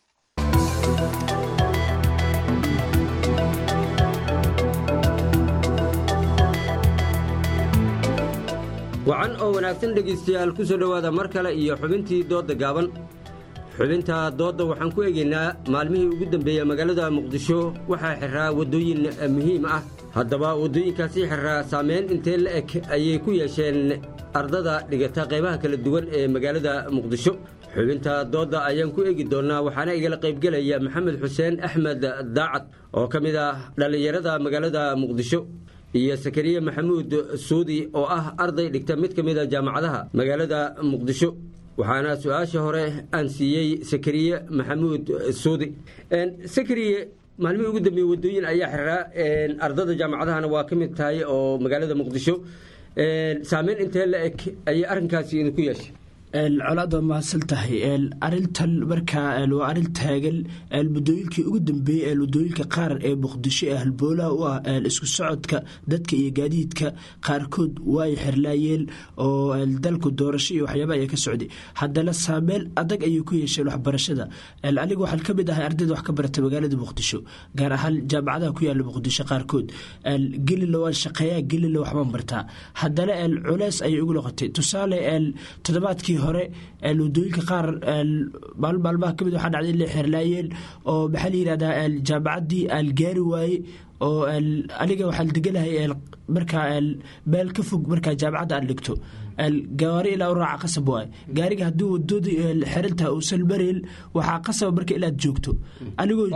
wacan oo wanaagsan dhegaystayaal ku soo dhowaada mar kale iyo xubintii doodda gaaban xubinta doodda waxaan ku eegaynaa maalmihii ugu dambeeyey magaalada muqdisho waxaa xiraa waddooyin muhiim ah haddaba waddooyinkaasi xiraa saamayn intee la eg ayay ku yeesheen ardada dhigata qaybaha kala duwan ee magaalada muqdisho xubinta doodda ayaan ku eegi doonnaa waxaana igala qaybgelaya maxamed xuseen axmed daacad oo ka mid ah dhallinyarada magaalada muqdisho iyo sakariye maxamuud suudi oo ah arday dhigta mid ka mid a jaamacadaha magaalada muqdisho waxaana su-aasha hore aan siiyey sakariye maxamuud suudi sakariye maalmihii ugu dambeeye waddooyin ayaa xiraa ardada jaamacadahana waa ka mid tahay oo magaalada muqdisho saameyn intee la eg ayay arrinkaasi idinku yeeshay colaad waa mahadsan tahay arintan markaa waa arin taagan muddooyinkii ugu dambeeyey ee waddooyinka qaar ee muqdisho ee halboolaha u ah isku socodka dadka iyo gaadiidka qaarkood way xirlaayeen oo dalku doorasho iyo waxyaaba ayaa ka socday haddana saameyn adag ayay ku yeesheen waxbarashada aniga waxaan ka mid ahay ardayda wax ka barata magaalada muqdisho gaar ahaan jaamacadaha ku yaala muqdisho qaarkood gelila waan shaqeeyaa gelila waxbaan bartaa haddana culeys ayay ugu noqotay tusaale toddobaadkii hore wadooyinka qaar maalin maalmaha kamid waxaa dhacday in la xirlaayeen oo maxaa la yidhahdaa jaamacaddii aan gaari waaye oo aniga waxaan deganahay markaa meel ka fog markaa jaamacadda aan dhigto gaari ilaa u raaca qasab waay gaariga haddii wadadii xirantaha uusan mareyn waxaa qasaba marka inaad joogto anigoo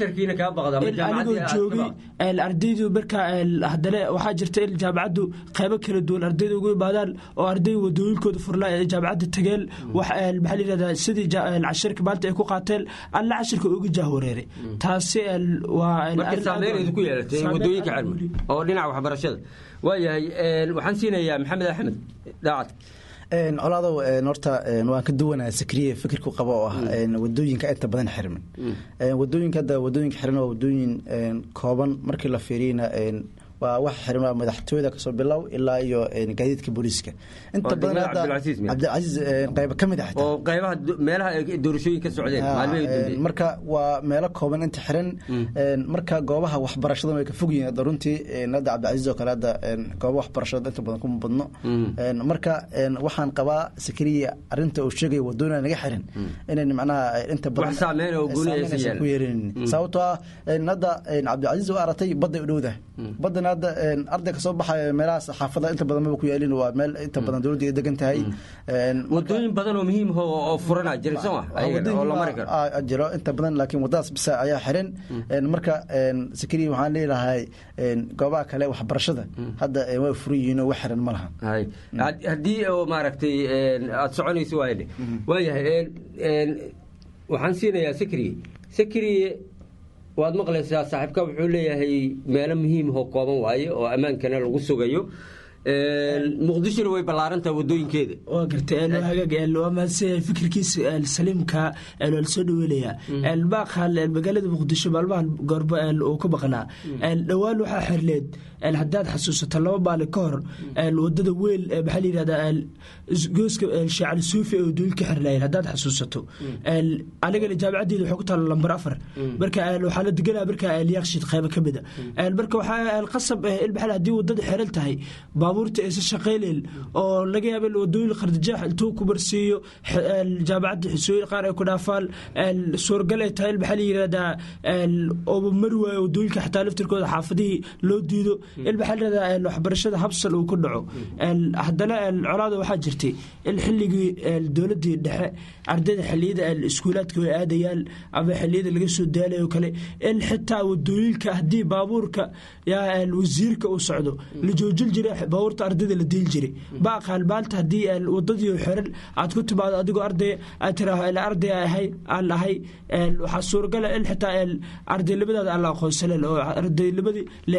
anigoo joogay ardaydu markaa haddana waxaa jirta in jaamacaddu qaybo kala duwan ardayda ugu imaadaan oo arday wadooyinkooda furnaa ee jaamacadda tageen maxaa la yidhahdaa sidii cashirka maanta ay ku qaateen alla cashirka uga jahwareeray taasi waa ku yeelatay wadooyinka cilmi oo dhinaca waxbarashada waayahay waxaan siinayaa maxamed axmed daacad colaadow horta waan ka duwanaa sakriye fikirku qaba oo ah wadooyinka inta badan xirman wadooyinka hadda wadooyinka xiran waa wadooyin kooban markii la fiiriyna waa wax xiran waa madaxtooyada kasoo bilow ilaa iyo gaadiidka booliiska inta badan hadda cabdilcasiis qayba ka mid ah oo qaybaha meelaha doorashooyin ka socdeen maalmihii marka waa meelo kooban inta xiran marka goobaha waxbarashada way ka fog yihiin hadda runtii hadda cabdilcasiis oo kale hadda gooba waxbarashada inta badan kuma badno marka waxaan qabaa sakariya arinta uu sheegaya wadooyina naga xiran inayn macnaha inta badan saameyn oo gooniyaysan ku yeerin sababtoo ah hadda cabdilcasiis oo aragtay badday u dhowdahay baddana hadda arday kasoo baxaya meelahaas xaafada inta badan maba ku yaalin waa meel inta badan dowladda ay degan tahay wadooyin badan oo muhiim oo furana jira soo oo la mari karo jiro inta badan laakiin wadadaas bisa ayaa xiran marka sakariya waxaan leeyahay goobaha kale waxbarashada hadda way furan yihiin oo wax xiran ma laha haddii oo maaragtay aada soconayso waayadhe waayahay waxaan siinayaa sakriye sakriye waad maqlaysaa saaxiibka wuxuu leeyahay meelo muhiim oo kooban waaye oo ammaankana lagu sugayo muqdishona way ballaarantaha wadooyinkeeda waa gartay hagaag waa mahadsan fikirkiisa saliimka waa lasoo dhaweelayaa baaqal magaalada muqdisho maalmahan goorba uu ka baqnaa dhowaan waxaa xirleed haddaad xasuusato laba maalin ka hor wadada weyl maxaa la yidhahdaa gooska shaacali suufi ee wadooyinka xirnaayeen haddaad xasuusato anigana jaamacaddeeda waxay ku taala lambar afar marka waxaa la deganaa marka yaaqshid qaybo ka mida marka waxaa qasab ilmaxal haddii wadada xiran tahay baabuurta aysan shaqaynayn oo laga yaaba in wadooyin qardijaax intuu ku marsiiyo jaamacadda xisooyin qaar ay ku dhaafaan suuragal ay tahay maxaa la yidhahdaa ooba mari waayo wadooyinka xataa laftirkooda xaafadihii loo diido in maxaa la yidhahdaa waxbarashada habsal uu ku dhaco haddana colaada waxaa jirtay in xilligii dowladdii dhexe ardayda xilliyada iskuulaadka way aadayaan ama xilliyada laga soo daalayo kale in xitaa wadooyinka haddii baabuurka wasiirka uu socdo la joojin jiray baabuurta ardayda la diil jiray baaqaan maanta haddii wadadii xiran aad ku timaado adigoo arday aad tiraaho arday ahay aan ahay waxaa suuragala in xitaa ardaynimadaada aan la aqoonsanen oo ardaynimadii la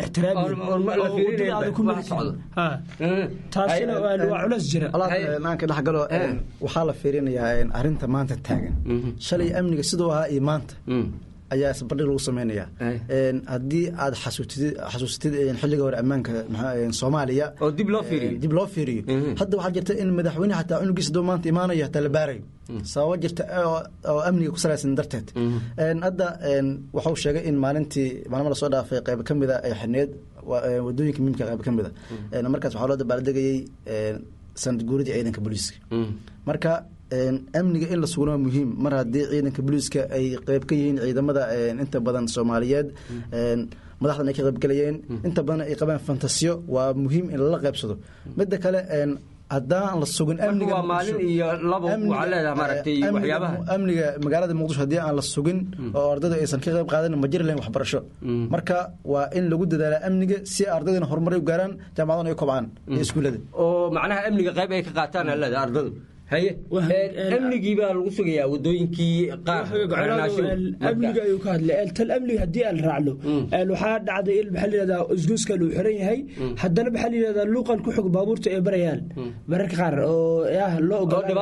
ixtiraami taasina waa culeys jira naanka dhexgalo waxaa la fiirinayaa arinta maanta taagan shalay amniga siduu ahaa iyo maanta ayaa isbardhig lagu sameynaya haddii aad xasuusatid xilliga hore ammaanka soomaaliya oo dib loo fiiriyo dib loo fiiriyo hadda waxaa jirta in madaxweyne xataa cunugiisa doo maanta imaanayo hataa la baarayo sababo jirta oo amniga ku salaysan darteed hadda waxuu sheegay in maalintii maalmo lasoo dhaafay qayb ka mida ay xirneed wadooyinka miimka qayb ka mida markaas waxaa loo dabaaldegayey sanad guuridii ciidanka booliiska marka amniga in la sugno waa muhiim mar haddii ciidanka booliiska ay qeyb ka yihiin ciidamada inta badan soomaaliyeed madaxdan ay ka qaybgalayeen inta badan ay qabaan fantasiyo waa muhiim in lala qaybsado midda kale haddaan la sugin amniga maalin iyo laba waxaa leedahay maaragtay waxyaabaha amniga magaalada muqdisho haddii aan la sugin oo ardaydu aysan ka qayb qaadan ma jiri lahayn waxbarasho marka waa in lagu dadaala amniga si ardaydana horumar u gaaraan jaamacadana ay kobcaan iyo iskuullada oo macnaha amniga qayb ay ka qaataan aa leedahay ardadu haye amnigii baa lagu sugayaa wadooyinkii qaar amniga ayuu ka hadlay tal amniga haddii aan raacno waxaa dhacday in maxaa layihahdaa isgooskan uu xiran yahay haddana maxaa layihahdaa luuqan ku xog baabuurta ay barayaan mararka qaar oo ah loo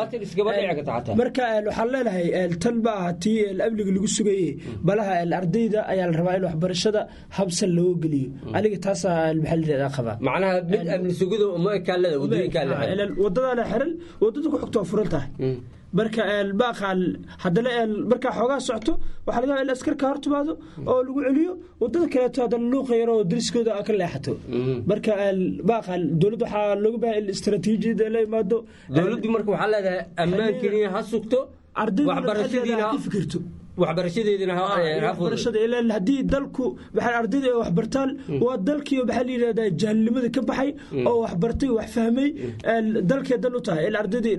marka waxaan leenahay tan ma aha tii amniga lagu sugaye balaha ardayda ayaa la rabaa in waxbarashada habsan looga geliyo aniga taasaa maxaa layihahdaa qabaa macnaha mid amni sugido uma ekaalada wadooyinkaa la xiran wadadaana xiran wadada ku xogto furan tahay marka baaqaan haddana markaa xoogaa socto waxaa laga in askarka hor timaado oo lagu celiyo wadada kaleeto haddana luuqa yaro oo dariskooda ka leexato marka baaqaan dowladda waxaa looga baahay in istaraatiijiyada la imaado dowladdu marka waxaa leedahay ammaankiina ha sugto waxbarashadiina fikirto waxbarashadeedina haddii dalku maxaa ardayda ay waxbartaan waa dalkii maxaa la yidhahdaa jahilnimada ka baxay oo waxbartay wax fahmay dalkee dan u tahay in ardaydii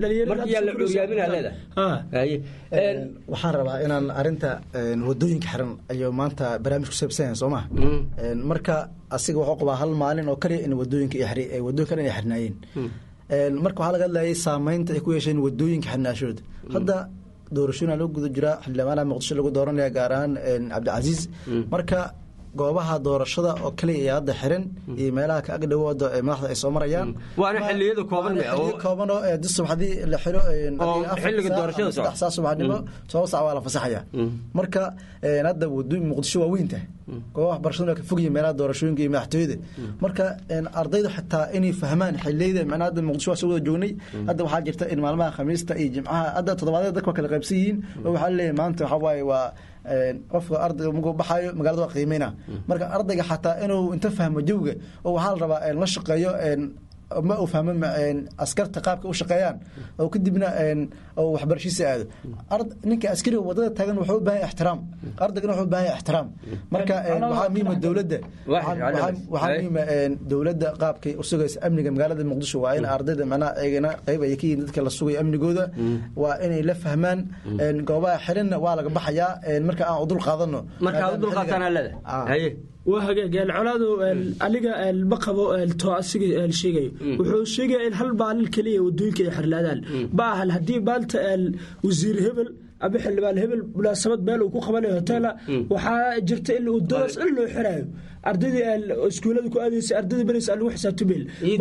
waxaan rabaa inaan arinta wadooyinka xiran ayuu maanta barnaamij ku saabsan yahay soo maha marka asiga wuxuu qabaa hal maalin oo kaliya in wadooyinka wadooyinka dhan ay xirnaayeen marka waxaa laga hadlayay saameynta ay ku yeesheen wadooyinka xirnaashooda hadda doorashooyina loo guda jiraa xildhibaanaha muqdisho lagu dooranaya gaar ahaan cabdicasiis marka goobaha doorashada oo kaliya ee hadda xiran iyo meelaha ka agdhawooda madaxda ay soo marayaan waana xiliyada kooban kooban oo di subaxdii la xiro xilliga doorashada saddex saa subaxnimo toban sac waa la fasaxaya marka hadda wadooyin muqdisho waa weyn tahay goobaha waxbarashaduna ka fogyihin meelaha doorashooyinka iyo madaxtooyada marka ardaydu xitaa inay fahmaan xiliyada macnaha hadda muqdisho waa soo wada joognay hadda waxaa jirta in maalmaha khamiista iyo jimcaha hadda toddobaadyada dadka waa kala qaybsan yihiin oo waxaa leeyahay maanta waxaa waaye waa qofka ardayga markuu baxaayo magaalada waa qiimeyna marka ardayga xataa inuu inta fahmo jawga oo waxaa la rabaa la shaqeeyo ma uu fahmo askarta qaabka u shaqeeyaan oo kadibna oo waxbarashiisa aado ninka askariga wadada taagan wuxuu u baahan yahay ixtiraam ardaygana wuxuu u baahan yahay ixtiraam marka waxaa muhiima dowladda waxaa muhiima dowladda qaabkay u sugaysa amniga magaalada muqdisho waa in ardayda macnaha eegana qayb ay ka yihiin dadka la sugayo amnigooda waa inay la fahmaan goobaha xirinna waa laga baxayaa marka aan u dul qaadano marka u dul qaataan leedahay waa hagaag colaadu aniga ma qabo to asiga sheegayo wuxuu sheegaya in hal maalin keliya wadooyinka ay xirlaadaan ma ahan haddii maanta wasiir hebel ama xildhibaan hebel munaasabad meel uu ku qabanayo hotela waxaa jirta in wadadaas dhan loo xiraayo ardaydii iskuulada ku aadaysa ardaydii baraysa aan lagu xisaabtameel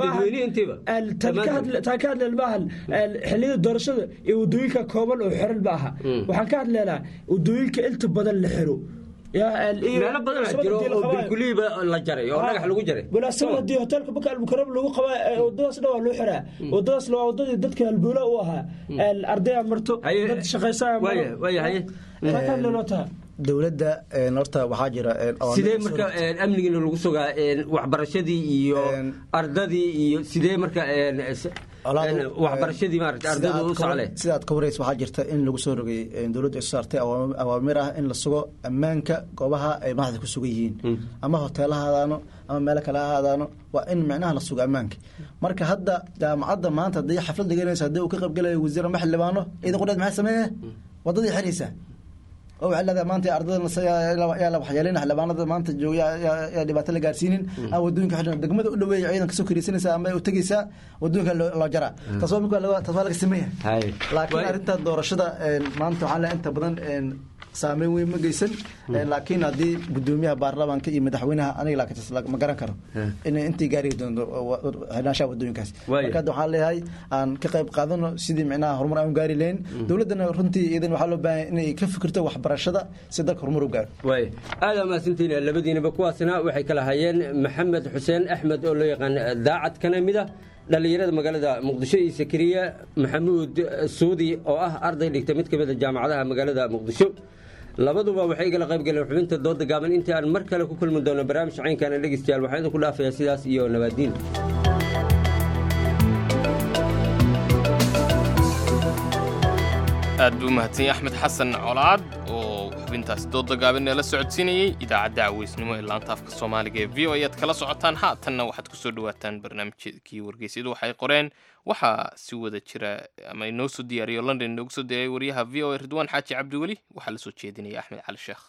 taan ka hadleen maaha xilliyada doorashada iyo wadooyinka kooban oo xiran ma aha waxaan ka hadleynaa wadooyinka inta badan la xiro meelo badan jiro oo bilkuliiba la jaray oo dhagax lagu jaray munaasabad haddii hoteelka baka almukaram lagu qabaa wadadaas dhan waa loo xiraa wadadaasna waa wadadii dadka halboola u ahaa ardaya marto dad shaqaysaa maro taha dowladda horta waxaa jira sidee marka amnigiina lagu sugaa waxbarashadii iyo ardadii iyo sidee marka waxbarashadii maarata ardaydu u socle sida aad ka waraysa waxaa jirta in lagu soo rogay dowladdu ay soo saartay awaamir ah in la sugo ammaanka goobaha ay madaxda ku sugan yihiin ama hoteela ha ahaadaano ama meelo kale ha ahaadaano waa in micnaha la sugo ammaanka marka hadda jaamacadda maanta haddii xaflad dhiganaysa haddii uu ka qaybgalayo wasiir ama xildhibaano ciidan qudheed maxay sameeye waddadii xiraysaa oo waxay leedahay maanta ardada yaa la waxyeelina xildhibaanada maanta jooga yaa dhibaato la gaarsiinin ama wadooyinka xidhan degmada u dhaweeya ciidan kasoo kariisanaysaa ama u tegaysaa wadooyinka loo jaraa taas waa marka taas waa laga sameeya laakiin arrinta doorashada maanta waxaan leeyahay inta badan saameyn weyn ma geysan laakiin haddii gudoomiyaha baarlamaanka iyo madaxweynaha aniga laakiin ma garan karo in intii gaari doonto xidhnaanshaha wadooyinkaas marka hadda waxaan leeyahay aan ka qayb qaadano sidii micnaha horumar aan gaari lahayn dowladdana runtii iyadan waxaa loo baahan inay ka fikirto waxbarashada si dalka horumar u gaaro waay aada mahadsantiin labadiinaba kuwaasna waxay kala hayeen maxamed xuseen axmed oo loo yaqaan daacad kana mid ah dhallinyarada magaalada muqdisho iyo sakariya maxamuud suudi oo ah arday dhigta mid ka mid a jaamacadaha magaalada muqdisho labaduba waxay igala qayb galeen xubinta dooda gaaban intii aan mar kale ku kulmi doono barnaamij caynkana dhegeystayaal waxaan idinku dhaafayaa sidaas iyo nabaadiin aad buu umahadsanyay axmed xasan colaad oo xubintaasi dooda gaaban ee la socodsiinayey idaacadda caweysnimo ee laanta afka soomaaliga ee v o ayaad kala socotaan haatanna waxaad kusoo dhawaataan barnaamijkii wargeysyadu waxay qoreen waxaa si wada jira ama inoo soo diyaariyo london inoogu soo diyaariya wariyaha v o a ridwaan xaaji cabdiweli waxaa la soo jeedinaya axmed cali sheekh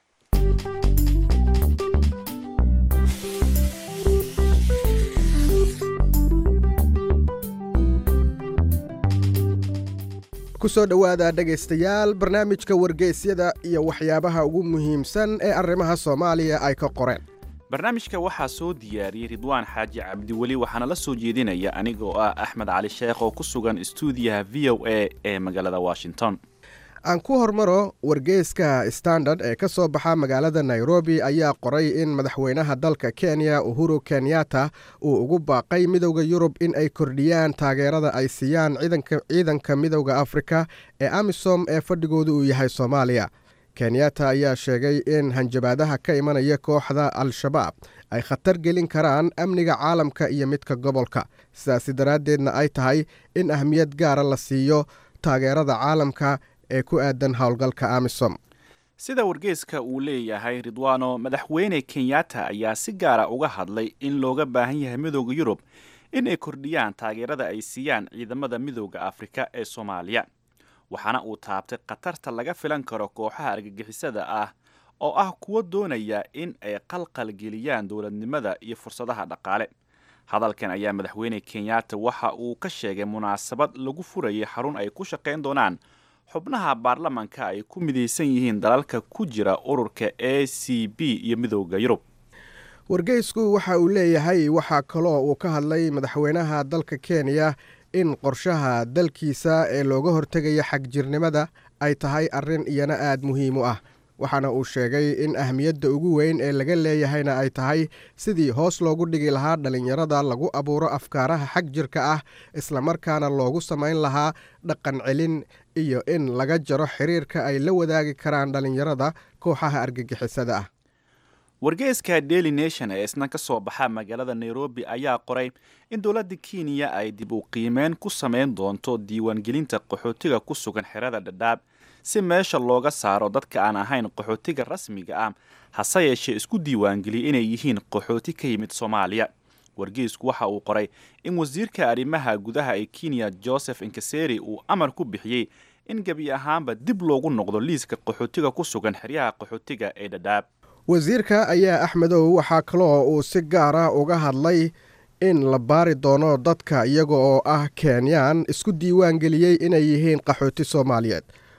kusoo dhowaada dhegaystayaal barnaamijka wargeysyada iyo waxyaabaha ugu muhiimsan ee arrimaha soomaaliya ay ka qoreen barnaamijka waxaa soo diyaariyey ridwaan xaaji cabdiweli waxaana la soo jeedinaya aniga oo ah axmed cali sheekh oo ku sugan stuudiyaha v o a ee magaalada washington aan ku hormaro wargeyska standard ee ka soo baxa magaalada nairobi ayaa qoray in madaxweynaha dalka kenya uhuru kenyatta uu ugu baaqay midowda yurub in ay kordhiyaan taageerada ay siiyaan ciidanka midowda afrika ee amisom ee fadhigooda uu yahay soomaaliya kenyatta ayaa sheegay in hanjabaadaha ka imanaya kooxda al-shabaab ay khatar gelin karaan amniga caalamka iyo midka gobolka sidaasi daraaddeedna ay tahay in ahmiyad gaara la siiyo taageerada caalamka ee ku aadan howlgalka amisom sida wargeyska uu leeyahay ridwaano madaxweyne kenyatta ayaa si gaara uga hadlay in looga baahan yahay midooda yurub in ay kordhiyaan taageerada ay siiyaan ciidamada midooda afrika ee soomaaliya waxaana uu taabtay khatarta laga filan karo kooxaha argagixisada ah oo ah kuwa doonaya in ay qalqal geliyaan dowladnimada iyo fursadaha dhaqaale hadalkan ayaa madaxweyne kenyatta waxa uu ka sheegay munaasabad lagu furayay xarun ay ku shaqayn doonaan xubnaha baarlamanka ay ku midaysan yihiin dalalka ku jira ururka a c b iyo midooda yurub wargeysku waxa uu leeyahay waxaa kaloo uu ka hadlay madaxweynaha dalka kenya in qorshaha dalkiisa ee looga hortegaya xagjirnimada ay tahay arrin iyana aad muhiim u ah waxaana uu sheegay in ahmiyadda ugu weyn ee laga leeyahayna ay tahay sidii hoos loogu dhigi lahaa dhallinyarada lagu abuuro afkaaraha xag jirka ah islamarkaana loogu samayn lahaa dhaqan celin iyo in laga jaro xiriirka ay la wadaagi karaan dhallinyarada kooxaha argagixisada ah wargeyska daily nation ee isna ka soo baxa magaalada nairobi ayaa qoray in dowladda kenya ay dib u qiimeyn ku samayn doonto diiwaangelinta qaxootiga ku sugan xerada dhadhaab si meesha looga saaro dadka aan ahayn qaxootiga rasmiga ah hase yeeshee isku diiwaangeliyay inay yihiin qaxooti ka yimid soomaaliya wargeysku waxa uu qoray in wasiirka arrimaha gudaha ee kenya joseph inkaseri uu amar ku bixiyey in gebi ahaanba dib loogu noqdo liiska qaxootiga ku sugan xeryaha qaxootiga ee dhadhaab wasiirka ayaa axmedow waxaa kaloo uu si gaara uga hadlay in la baari doono dadka iyaga oo ah kenyaan isku diiwaan geliyey inay yihiin qaxooti soomaaliyeed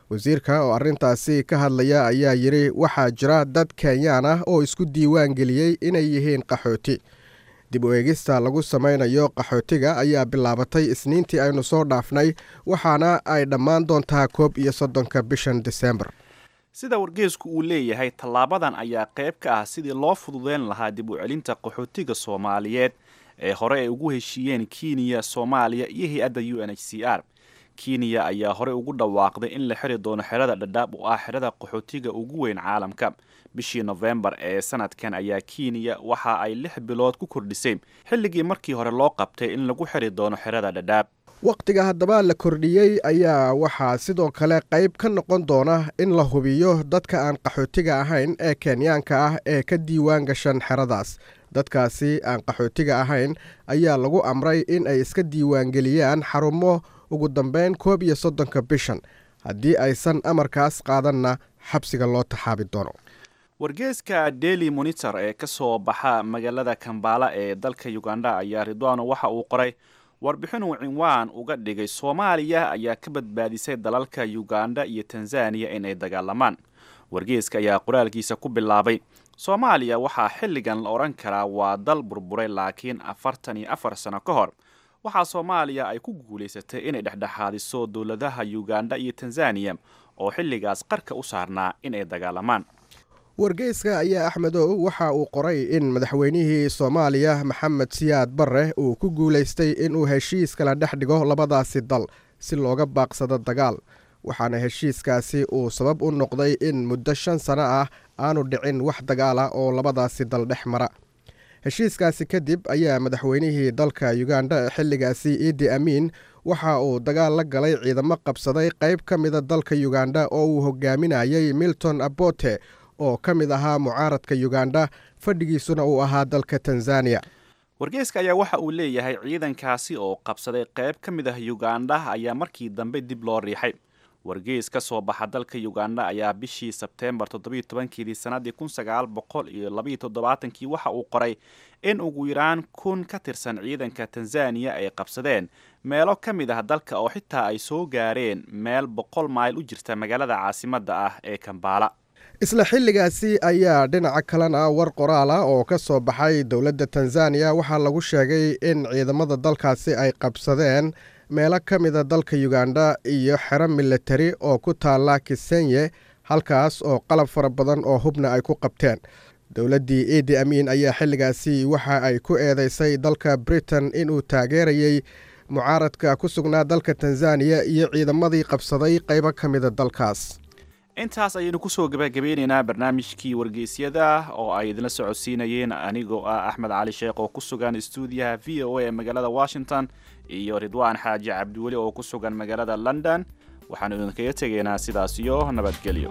wasiirka oo arrintaasi ka hadlaya ayaa yidhi waxaa jira dad kenyaan ah oo isku diiwaan geliyey inay yihiin qaxooti dib u eegista lagu samaynayo qaxootiga ayaa bilaabatay isniintii aynu soo dhaafnay waxaana ay dhammaan doontaa koob iyo soddonka bishan disembar sida wargeesku uu leeyahay tallaabadan ayaa qayb ka ah sidii loo fududeyn lahaa dib u celinta qaxootiga soomaaliyeed ee hore ay ugu heshiiyeen kenya soomaaliya iyo hay-adda u n h c r kenya ayaa horey ugu dhawaaqday in la xiri doono xerada dhadhaab oo ah xerada qaxootiga ugu weyn caalamka bishii nofembar ee sanadkan ayaa kenya waxa ay lix bilood ku kordhisay xilligii markii hore loo qabtay in lagu xiri doono xerada dhadhaab wakhtiga haddaba la kordhiyey ayaa waxaa sidoo kale qayb ka noqon doona in la hubiyo dadka aan qaxootiga ahayn ee kenyaanka ah ee ka diiwaan gashan xeradaas dadkaasi aan qaxootiga ahayn ayaa lagu amray in ay iska diiwaangeliyaan xarumo ugu dambeyn koob iyo soddonka bishan haddii aysan amarkaas qaadanna xabsiga loo taxaabi doono wargeeska daily monitor ee ka soo baxa magaalada kambala ee dalka uganda ayaa ridwano waxa uu qoray warbixin uu cinwaan uga dhigay soomaaliya ayaa ka badbaadisay dalalka uganda iyo tanzaniya inay dagaalamaan wargeeska ayaa qoraalkiisa ku bilaabay soomaaliya waxaa xilligan la odhan karaa waa dal burburay laakiin afartan iyo afar sano ka hor waxaa soomaaliya ay ku guulaysatay inay dhexdhexaadiso dowladaha uganda iyo tanzaniya oo xilligaas qarka u saarnaa inay dagaalamaan wargeyska ayaa axmedow waxa uu qoray in madaxweynihii soomaaliya maxamed siyaad barre uu ku guulaystay inuu heshiis kala dhex dhigo labadaasi dal si looga baaqsado dagaal waxaana heshiiskaasi uu sabab u noqday in muddo shan sano ah aanu dhicin wax dagaal ah oo labadaasi dal dhex mara heshiiskaasi kadib ayaa madaxweynihii dalka uganda ee xilligaasi iidi amiin waxa uu dagaal la galay ciidamo qabsaday qayb ka mida dalka uganda oo uu hogaaminayay milton abote oo ka mid ahaa mucaaradka uganda fadhigiisuna uu ahaa dalka tanzaniya wargeeska ayaa waxa uu leeyahay ciidankaasi oo qabsaday qayb ka mid ah uganda ayaa markii dambe dib loo riixay wargees ka soo baxa dalka uganda ayaa bishii sebteembar toddobiyo tobankeedii sannaddii kun sagaal boqol iyo labayo toddobaatankii waxa uu qoray in ugu yaraan kun ka tirsan ciidanka tanzaniya ay qabsadeen meelo ka mid ah dalka oo xitaa ay soo gaareen meel boqol mayl u jirta magaalada caasimadda ah ee kambala isla xilligaasi ayaa dhinaca kalena war qoraal ah oo ka soo baxay dowladda tanzaniya waxaa lagu sheegay in ciidamada dalkaasi ay qabsadeen meelo ka mida dalka uganda iyo xero militari oo ku taalla kisenye halkaas oo qalab fara badan oo hubna ay ku qabteen dowladdii iidi amiin ayaa xilligaasi waxa ay ku eedeysay dalka britain inuu taageerayey mucaaradka ku sugnaa dalka tanzaniya iyo ciidamadii qabsaday qaybo ka mida dalkaas intaas ayaynu kusoo gabagabeyneynaa barnaamijkii wargeysyada oo ay idinla socodsiinayeen anigoo ah axmed cali sheekh oo ku sugan stuudiyaha v o a ee magaalada washington iyo ridwaan xaaji cabdiweli oo ku sugan magaalada london waxaanu idinkaga tegaynaa sidaas iyo nabadgelyo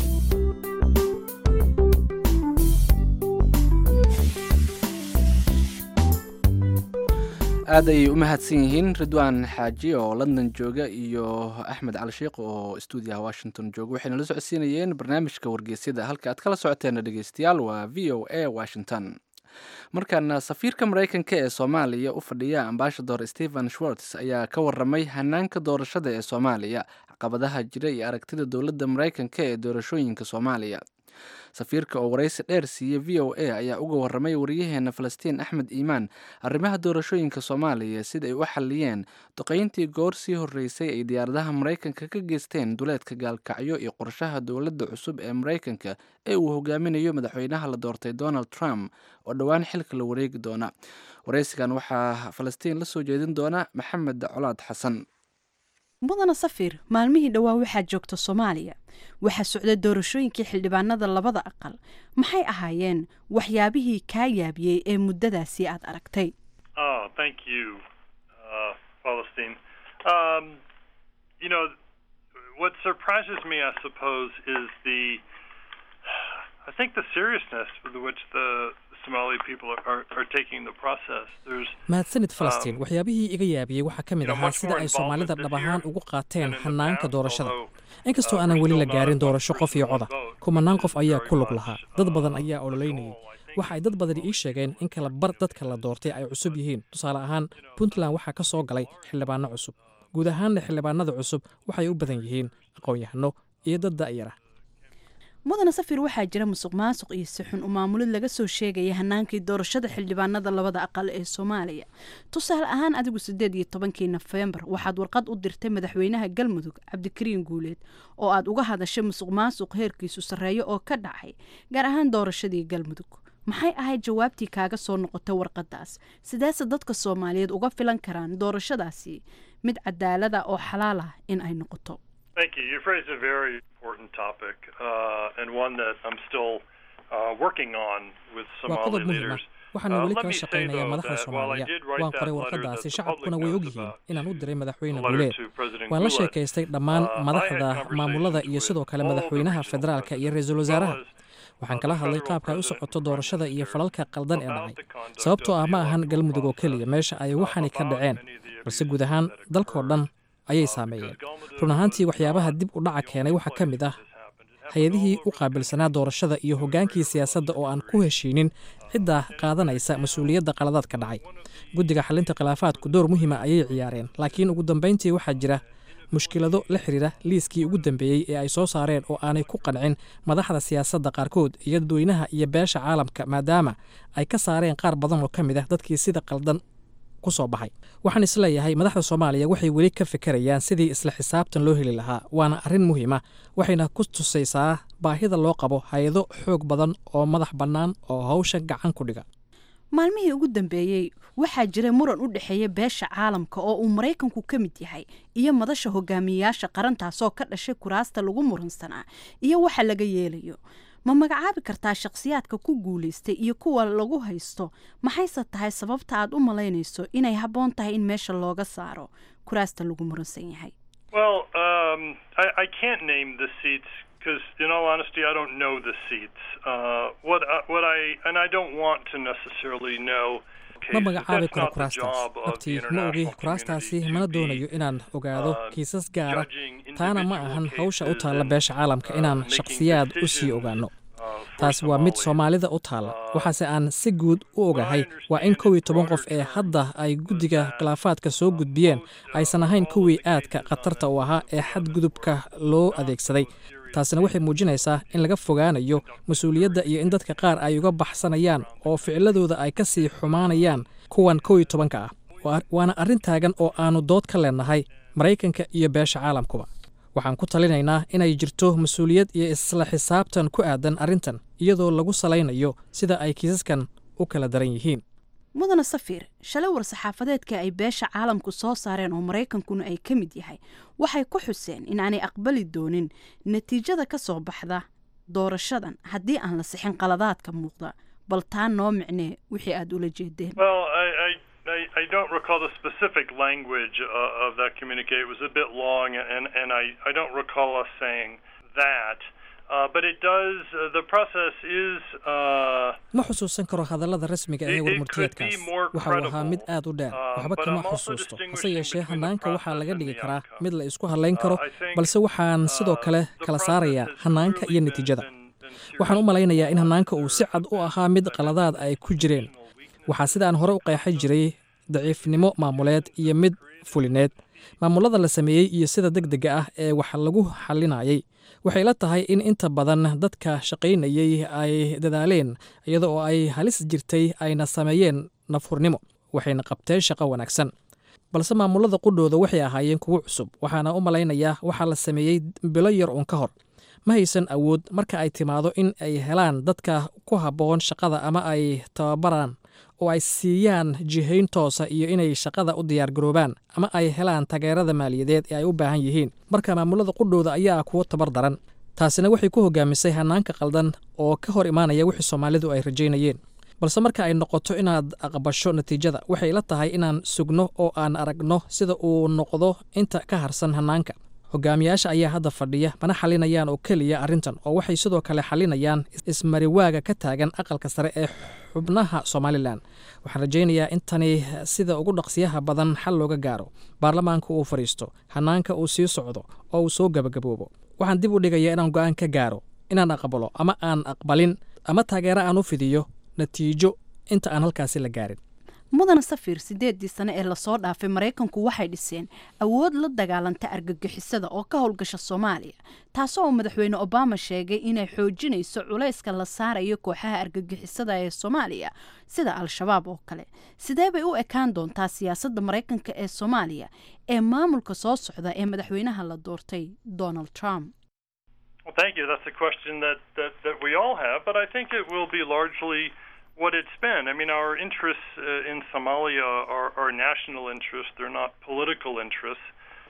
aad ayay u mahadsan yihiin ridwaan xaaji oo london jooga iyo axmed cali sheekh oo stuudiyaha washington jooga waxayna la socodsiinayeen barnaamijka wargeysyada halka aad kala socoteena dhegeystayaal waa v o a washington markaana safiirka mareykanka ee soomaaliya u fadhiya ambasador stephen schwartz ayaa ka waramay hanaanka doorashada ee soomaaliya caqabadaha jira iyo aragtida dowladda mareykanka ee doorashooyinka soomaaliya safiirka oo waraysi dheer siiyey v o a ayaa uga waramay waryaheena falastiin axmed iimaan arrimaha doorashooyinka soomaaliya sida ay u xaliyeen duqeyntii goor sii horreysay ay diyaaradaha maraykanka ka geysteen duleedka gaalkacyo iyo qorshaha dowladda cusub ee maraykanka ee uu hogaaminayo madaxweynaha la doortay donald trump oo dhowaan xilka la wareegi doona waraysigan waxaa falastiin la soo jeedin doona maxamed colaad xasan mudana safir maalmihii dhowaa waxaa joogta soomaaliya waxaa socda doorashooyinkii xildhibaanada labada aqal maxay ahaayeen waxyaabihii kaa yaabiyey ee muddadaasi aad aragtay Oh, thank you, uh, Palestine. Um, you know, what surprises me, I suppose, is the, I think the seriousness with which the Somali people are, are, are taking the process. There's mahadsanid falastiin waxyaabihii iga yaabiyey waxaa ka mid ahaa sida ay soomaalida dhab ahaan ugu qaateen hanaanka doorashada inkastoo aanan weli la gaarin doorasho qof iyo coda kumanaan qof ayaa ku lug lahaa dad badan ayaa ololeynayay waxa ay dad badani ii sheegeen in kala bar dadka la doortay ay cusub yihiin tusaale ahaan puntland waxaa ka soo galay xildhibaano cusub guud ahaanna xildhibaanada cusub waxay u badan yihiin aqoon-yahano iyo dad da'yara mudane safir waxaa jira musuq maasuq iyo sixun u maamulid laga soo sheegaya hanaankii doorashada xildhibaanada labada aqal ee soomaaliya tusaale ahaan adigu sideed iyo tobankii nofembar waxaad warqad u dirtay madaxweynaha galmudug cabdikariin guuleed oo aad uga hadashay musuq maasuq heerkiisu sarreeyo oo ka dhacay gaar ahaan doorashadii galmudug maxay ahayd jawaabtii kaaga soo noqotay warqadaas sideese dadka soomaaliyeed uga filan karaan doorashadaasi mid cadaalada oo xalaal ah in ay noqoto Thank you. You've raised a very important topic uh, and one that I'm still uh, working on with waa Somali qodob muhiim ah leaders. waxaana Uh, weli let kala me say, shaqaynayaa though, madaxda that while I soomaaliya did write waan that qoray letter warqadaasi that the shacabkuna public way knows ogyihiin about, inaan u diray madaxweyne the letter guuleed to President waan la Gulen, sheekaystay dhammaan uh, I madaxda had conversations maamulada iyo sidoo kale madaxweynaha federaalka iyo ra-iisul wasaaraha waxaan kala hadlay qaabka ay u socoto doorashada iyo falalka qaldan ee dhacay sababtoo ah ma ahan galmudug oo keliya meesha ay waxani ka dhaceen balse guud ahaan dalkoo dhan ayay saameeyeen run ahaantii waxyaabaha dib u dhaca keenay waxaa ka mid ah hay-adihii u qaabilsanaa doorashada iyo hoggaankii siyaasadda oo aan ku heshiinin cidda qaadanaysa mas-uuliyadda qaladaadka dhacay guddiga xalinta khilaafaadku door muhiima ayay ciyaareen laakiin ugu dambayntii waxaa jira mushkilado la xiriira liiskii ugu dambeeyey ee ay soo saareen oo aanay ku qancin madaxda siyaasadda qaarkood iyo dadweynaha iyo beesha caalamka maadaama ay ka saareen qaar badan oo ka mid ah dadkii sida qaldan ku soo baxay waxaan isleeyahay madaxda soomaaliya waxay weli ka fikirayaan sidii isla xisaabtan loo heli lahaa waana arrin muhiima waxayna ku tusaysaa baahida loo qabo hay-ado xoog badan oo madax bannaan oo hawsha gacan ku dhiga maalmihii ugu dambeeyey waxaa jiray muran u dhexeeya beesha caalamka oo uu maraykanku ka mid yahay iyo madasha hogaamiyayaasha qarantaasoo ka dhashay kuraasta lagu muransanaa iyo waxa laga yeelayo ma magacaabi kartaa shakhsiyaadka ku guulaystay iyo kuwa lagu haysto maxayse tahay sababta aad u malaynayso inay habboon tahay in meesha looga saaro kuraasta lagu muransan yahay Well, um, I, I can't name the seats because, in all honesty, I don't know the seats. Uh, what I, what I and I don't want to necessarily know. ma cases. magacaabi That's karo not the kuraastaas job of the naftii ma ogi international kuraastaasi mana doonayo inaan ogaado kiisas gaara judging taana ma ahan hawsha u taalla beesha caalamka inaan making shakhsiyaad u sii ogaano taasi waa mid soomaalida u taalla waxaase aan si guud u ogahay waa in kow iyo toban qof ee hadda ay guddiga khilaafaadka soo gudbiyeen aysan ahayn kuwii aadka khatarta u ahaa ee xadgudubka loo adeegsaday taasina waxay muujinaysaa in laga fogaanayo mas-uuliyadda iyo in dadka qaar ay uga baxsanayaan oo ficiladooda ay ka sii xumaanayaan kuwan kow iyo tobanka ah Waa- waana arrin taagan oo aannu dood ka leenahay maraykanka iyo beesha caalamkuba waxaan ku talinaynaa inay jirto mas-uuliyad iyo isla xisaabtan ku aadan arrintan iyadoo lagu salaynayo sida ay kiisaskan u kala daran yihiin mudane safiir shalay war-saxaafadeedka ay beesha caalamku soo saareen oo maraykankuna ay ka mid yahay waxay ku xuseen in aanay aqbali doonin natiijada ka soo baxda doorashadan haddii aan la sixin qaladaadka muuqda bal taa noo micnee wixii aad ula jeedeen Well, I, I, I, I don't recall the specific language uh, of that communique. It was a bit long, and, and I, I don't recall us saying that. Uh, but it does, uh, the process is. Uh, ma xusuusan karo hadallada rasmiga ee warmurtiyeedkaas waxa uu ahaa mid aad u dheer waxba kama xusuusto hase yeeshee hanaanka waxaa laga dhigi karaa mid la isku hadlayn karo balse waxaan sidoo kale kala saarayaa hanaanka iyo natiijada waxaan u malaynayaa in hanaanka uu si cad u ahaa mid qaladaad ay ku jireen waxaa sidaan hore u qeexan jiray daciifnimo maamuleed iyo mid fulineed maamulada la sameeyey iyo sida deg dega ah ee wax lagu xalinayay waxay la tahay in inta badan dadka shaqaynayey ay dadaaleen iyada oo ay halis jirtay ayna sameeyeen nafhurnimo waxayna qabteen shaqo wanaagsan balse maamulada qudhooda waxay ahaayeen kuwo cusub waxaana u malaynayaa waxaa la sameeyey bilo yar uun ka hor ma haysan awood marka ay timaado in ay helaan dadka ku habboon shaqada ama ay tababaraan oo ay siiyaan jihayn toosa iyo inay shaqada u diyaargaroobaan ama ay helaan taageerada maaliyadeed ee ay u baahan yihiin marka maamulada qudhooda ayaa kuwo tabar daran taasina waxay ku hogaamisay hanaanka qaldan oo ka hor imaanaya wixii soomaalidu ay rajaynayeen balse marka ay noqoto inaad aqbasho natiijada waxay la tahay inaan sugno oo aan aragno sida uu noqdo inta ka harsan hanaanka hogaamiyaasha ayaa hadda fadhiya mana xalinayaan oo keliya arrintan oo waxay sidoo kale xalinayaan ismariwaaga ka taagan aqalka sare ee xubnaha somalilan waxaan rajaynayaa in tani sida ugu dhaqsiyaha badan xal looga gaaro baarlamaanka uu fadhiisto hanaanka uu sii socdo oo uu soo gabagaboobo waxaan dib u dhigayaa inaan go-aan ka gaaro inaan aqbalo ama aan aqbalin ama taageero aan u fidiyo natiijo inta aan halkaasi la gaarin mudana safir sideedii sane ee lasoo dhaafay maraykanku waxay dhiseen awood la dagaalanta argagixisada oo ka howlgasha soomaaliya taasoo uu madaxweyne obama sheegay inay xoojinayso culayska la saarayo kooxaha argagixisada ee soomaaliya sida al-shabaab oo kale sidee bay u ekaan doontaa siyaasadda maraykanka ee soomaaliya ee maamulka soo socda ee madaxweynaha la doortay donald trump Well, thank you. That's a question that, that, that we all have, but I think it will be largely what it's been. I mean, our interests uh, in Somalia are, are national interests, they're not political interests.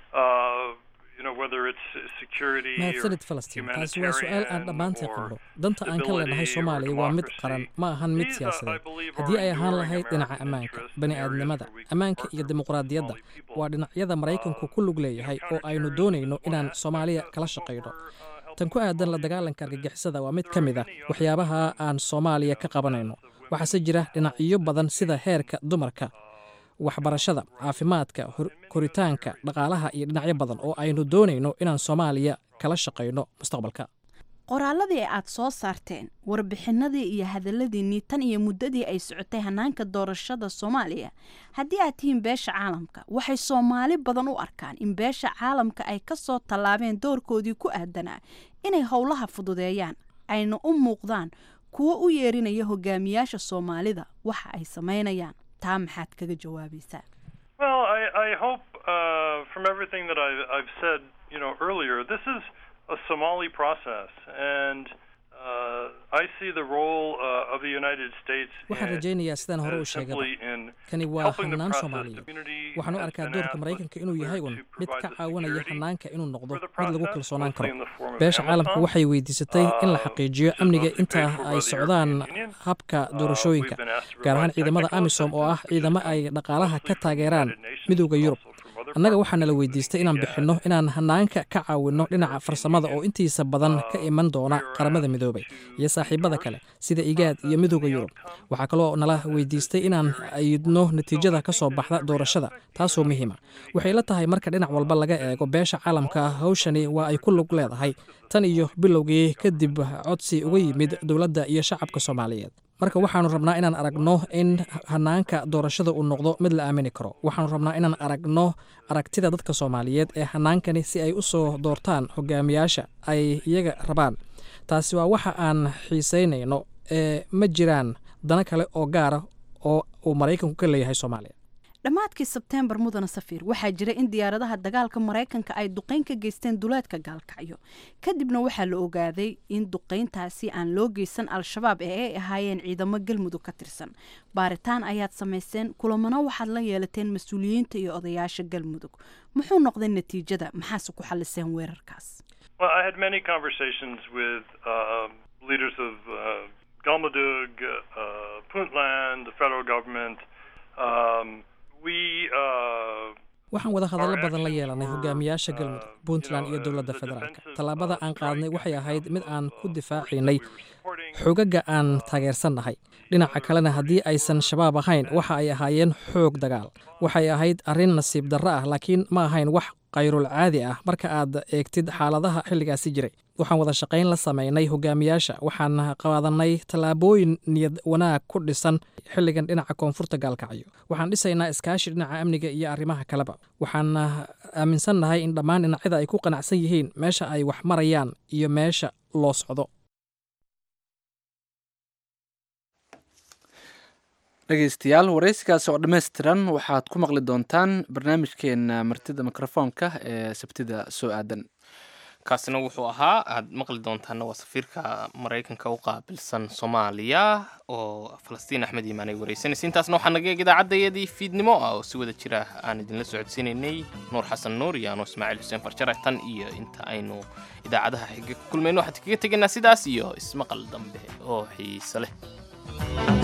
Uh, you know, whether it's security or mahadsanid falastiin taasi waa su-aal aan dhammaanteen qabno danta aan ka leenahay soomaaliya waa mid qaran ma ahan mid siyaasadeed haddii ay ahaan lahayd dhinaca ammaanka bani aadnimada ammaanka iyo dimuqraadiyadda waa dhinacyada maraykanku ku lug leeyahay oo aynu doonayno inaan soomaaliya kala shaqayno tan ku aadan la dagaalanka argagixisada waa mid ka mid ah waxyaabaha aan soomaaliya ka qabanayno waxaase jira dhinacyo badan sida heerka dumarka waxbarashada caafimaadka koritaanka dhaqaalaha iyo dhinacyo badan oo aynu doonayno inaan soomaaliya kala shaqayno mustaqbalka qoraaladii aad soo saarteen warbixinadii iyo hadalladiinnii tan iyo muddadii ay socotay hanaanka doorashada soomaaliya haddii aad tihiin beesha caalamka waxay soomaali badan u arkaan in beesha caalamka ay ka soo tallaabeen doorkoodii ku aadanaa inay howlaha fududeeyaan ayna u muuqdaan kuwo u yeerinaya hogaamiyaasha soomaalida waxa ay samaynayaan taa maxaad kaga jawaabaysaa Well, I, I hope uh, from everything that I've, I've said, you know, earlier, this is a Somali process, and uh, I see the role uh, of the United States waxaan in, rajaynayaa sidaan hore u uh, sheegaba simply in kani waa helping the hannaan process. soomaaliyeed The community waxaan u has arkaa been doorka asked maraykanka inuu yahay un mid ka caawinaya hannaanka inuu noqdo the mid lagu process, kalsoonaan mostly karo in the form of beesha caalamka Amazon. waxay weydiisatay in la xaqiijiyo amniga inta ay socdaan habka doorashooyinka gaar ahaan ciidamada amisom oo ah ciidamo ay dhaqaalaha ka taageeraan midowda yurub annaga waxaana la weydiistay inaan bixinno inaan hannaanka ka caawinno dhinaca farsamada oo intiisa badan ka iman doona qaramada midoobay iyo saaxiibada kale sida igaad iyo midowda yurub waxaa kaloo nala weydiistay inaan ayidno natiijada ka soo baxda doorashada taasoo muhiima waxay la tahay marka dhinac walba laga eego beesha caalamka hawshani waa ay ku lug leedahay tan iyo bilowgii kadib codsi uga yimid dowladda iyo shacabka soomaaliyeed marka waxaanu rabnaa inaan aragno in hanaanka doorashada uu noqdo mid la aamini karo waxaanu rabnaa inaan aragno aragtida dadka soomaaliyeed ee hanaankani si ay u soo doortaan hogaamiyaasha ay iyaga rabaan taasi waa waxa aan xiisaynayno ee ma jiraan dana kale oo gaara oo uu maraykanku ka leeyahay soomaaliya dhammaadkii sebteembar mudana safiir waxaa jira in diyaaradaha dagaalka maraykanka ay duqeyn ka geysteen duleedka gaalkacyo kadibna waxaa la ogaaday in duqeyntaasi aan loo geysan al-shabaab ee ay ahaayeen ciidamo galmudug ka tirsan baaritaan ayaad samayseen kulamana waxaad la yeelateen mas-uuliyiinta iyo odayaasha galmudug muxuu noqday natiijada maxaase ku xaliseen weerarkaas Well, I had many conversations with uh, leaders of uh, Galmudug, uh, Puntland, the federal government. Um, we uh, waxaan wada hadallo badan la yeelanay hogaamiyaasha galmudug puntland iyo dowladda federaalk tallaabada aan qaadnay waxay ahayd mid aan ku difaacaynay xoogagga aan taageersannahay dhinaca kalena haddii aysan shabaab ahayn waxa ay ahaayeen xoog dagaal waxay ahayd arrin nasiib darro ah laakiin ma ahayn wax kayrul caadi ah marka aad eegtid xaaladaha xilligaasi jiray waxaan wada shaqayn la samaynay hogaamiyaasha waxaan qaadanay tallaabooyin niyad wanaag ku dhisan xilligan dhinaca koonfurta gaalkacyo waxaan dhisaynaa iskaashi dhinaca amniga iyo arrimaha kaleba waxaan aaminsannahay in dhammaan dhinacyada ay ku qanacsan yihiin meesha ay wax marayaan iyo meesha loo socdo dhegeystayaal waraysigaasi oo dhammaystiran waxaad ku maqli doontaan barnaamijkeena martida mikrofoonka ee sabtida soo aadan kaasina wuxuu ahaa aad maqli doontaana waa safiirka maraykanka u qaabilsan soomaaliya oo falastiin axmed iimaan ay wareysanaysa intaasna waxaa naga eeg idaacadayadii fiidnimo ah oo si wada jira aan idinla socodsiinaynay nuur xasan nuur iyo anoo ismaaciil xuseen farjare tan iyo inta aynu idaacadaha xiga ku kulmayno waxaan kaga tegaynaa sidaas iyo ismaqal dambe oo xiise leh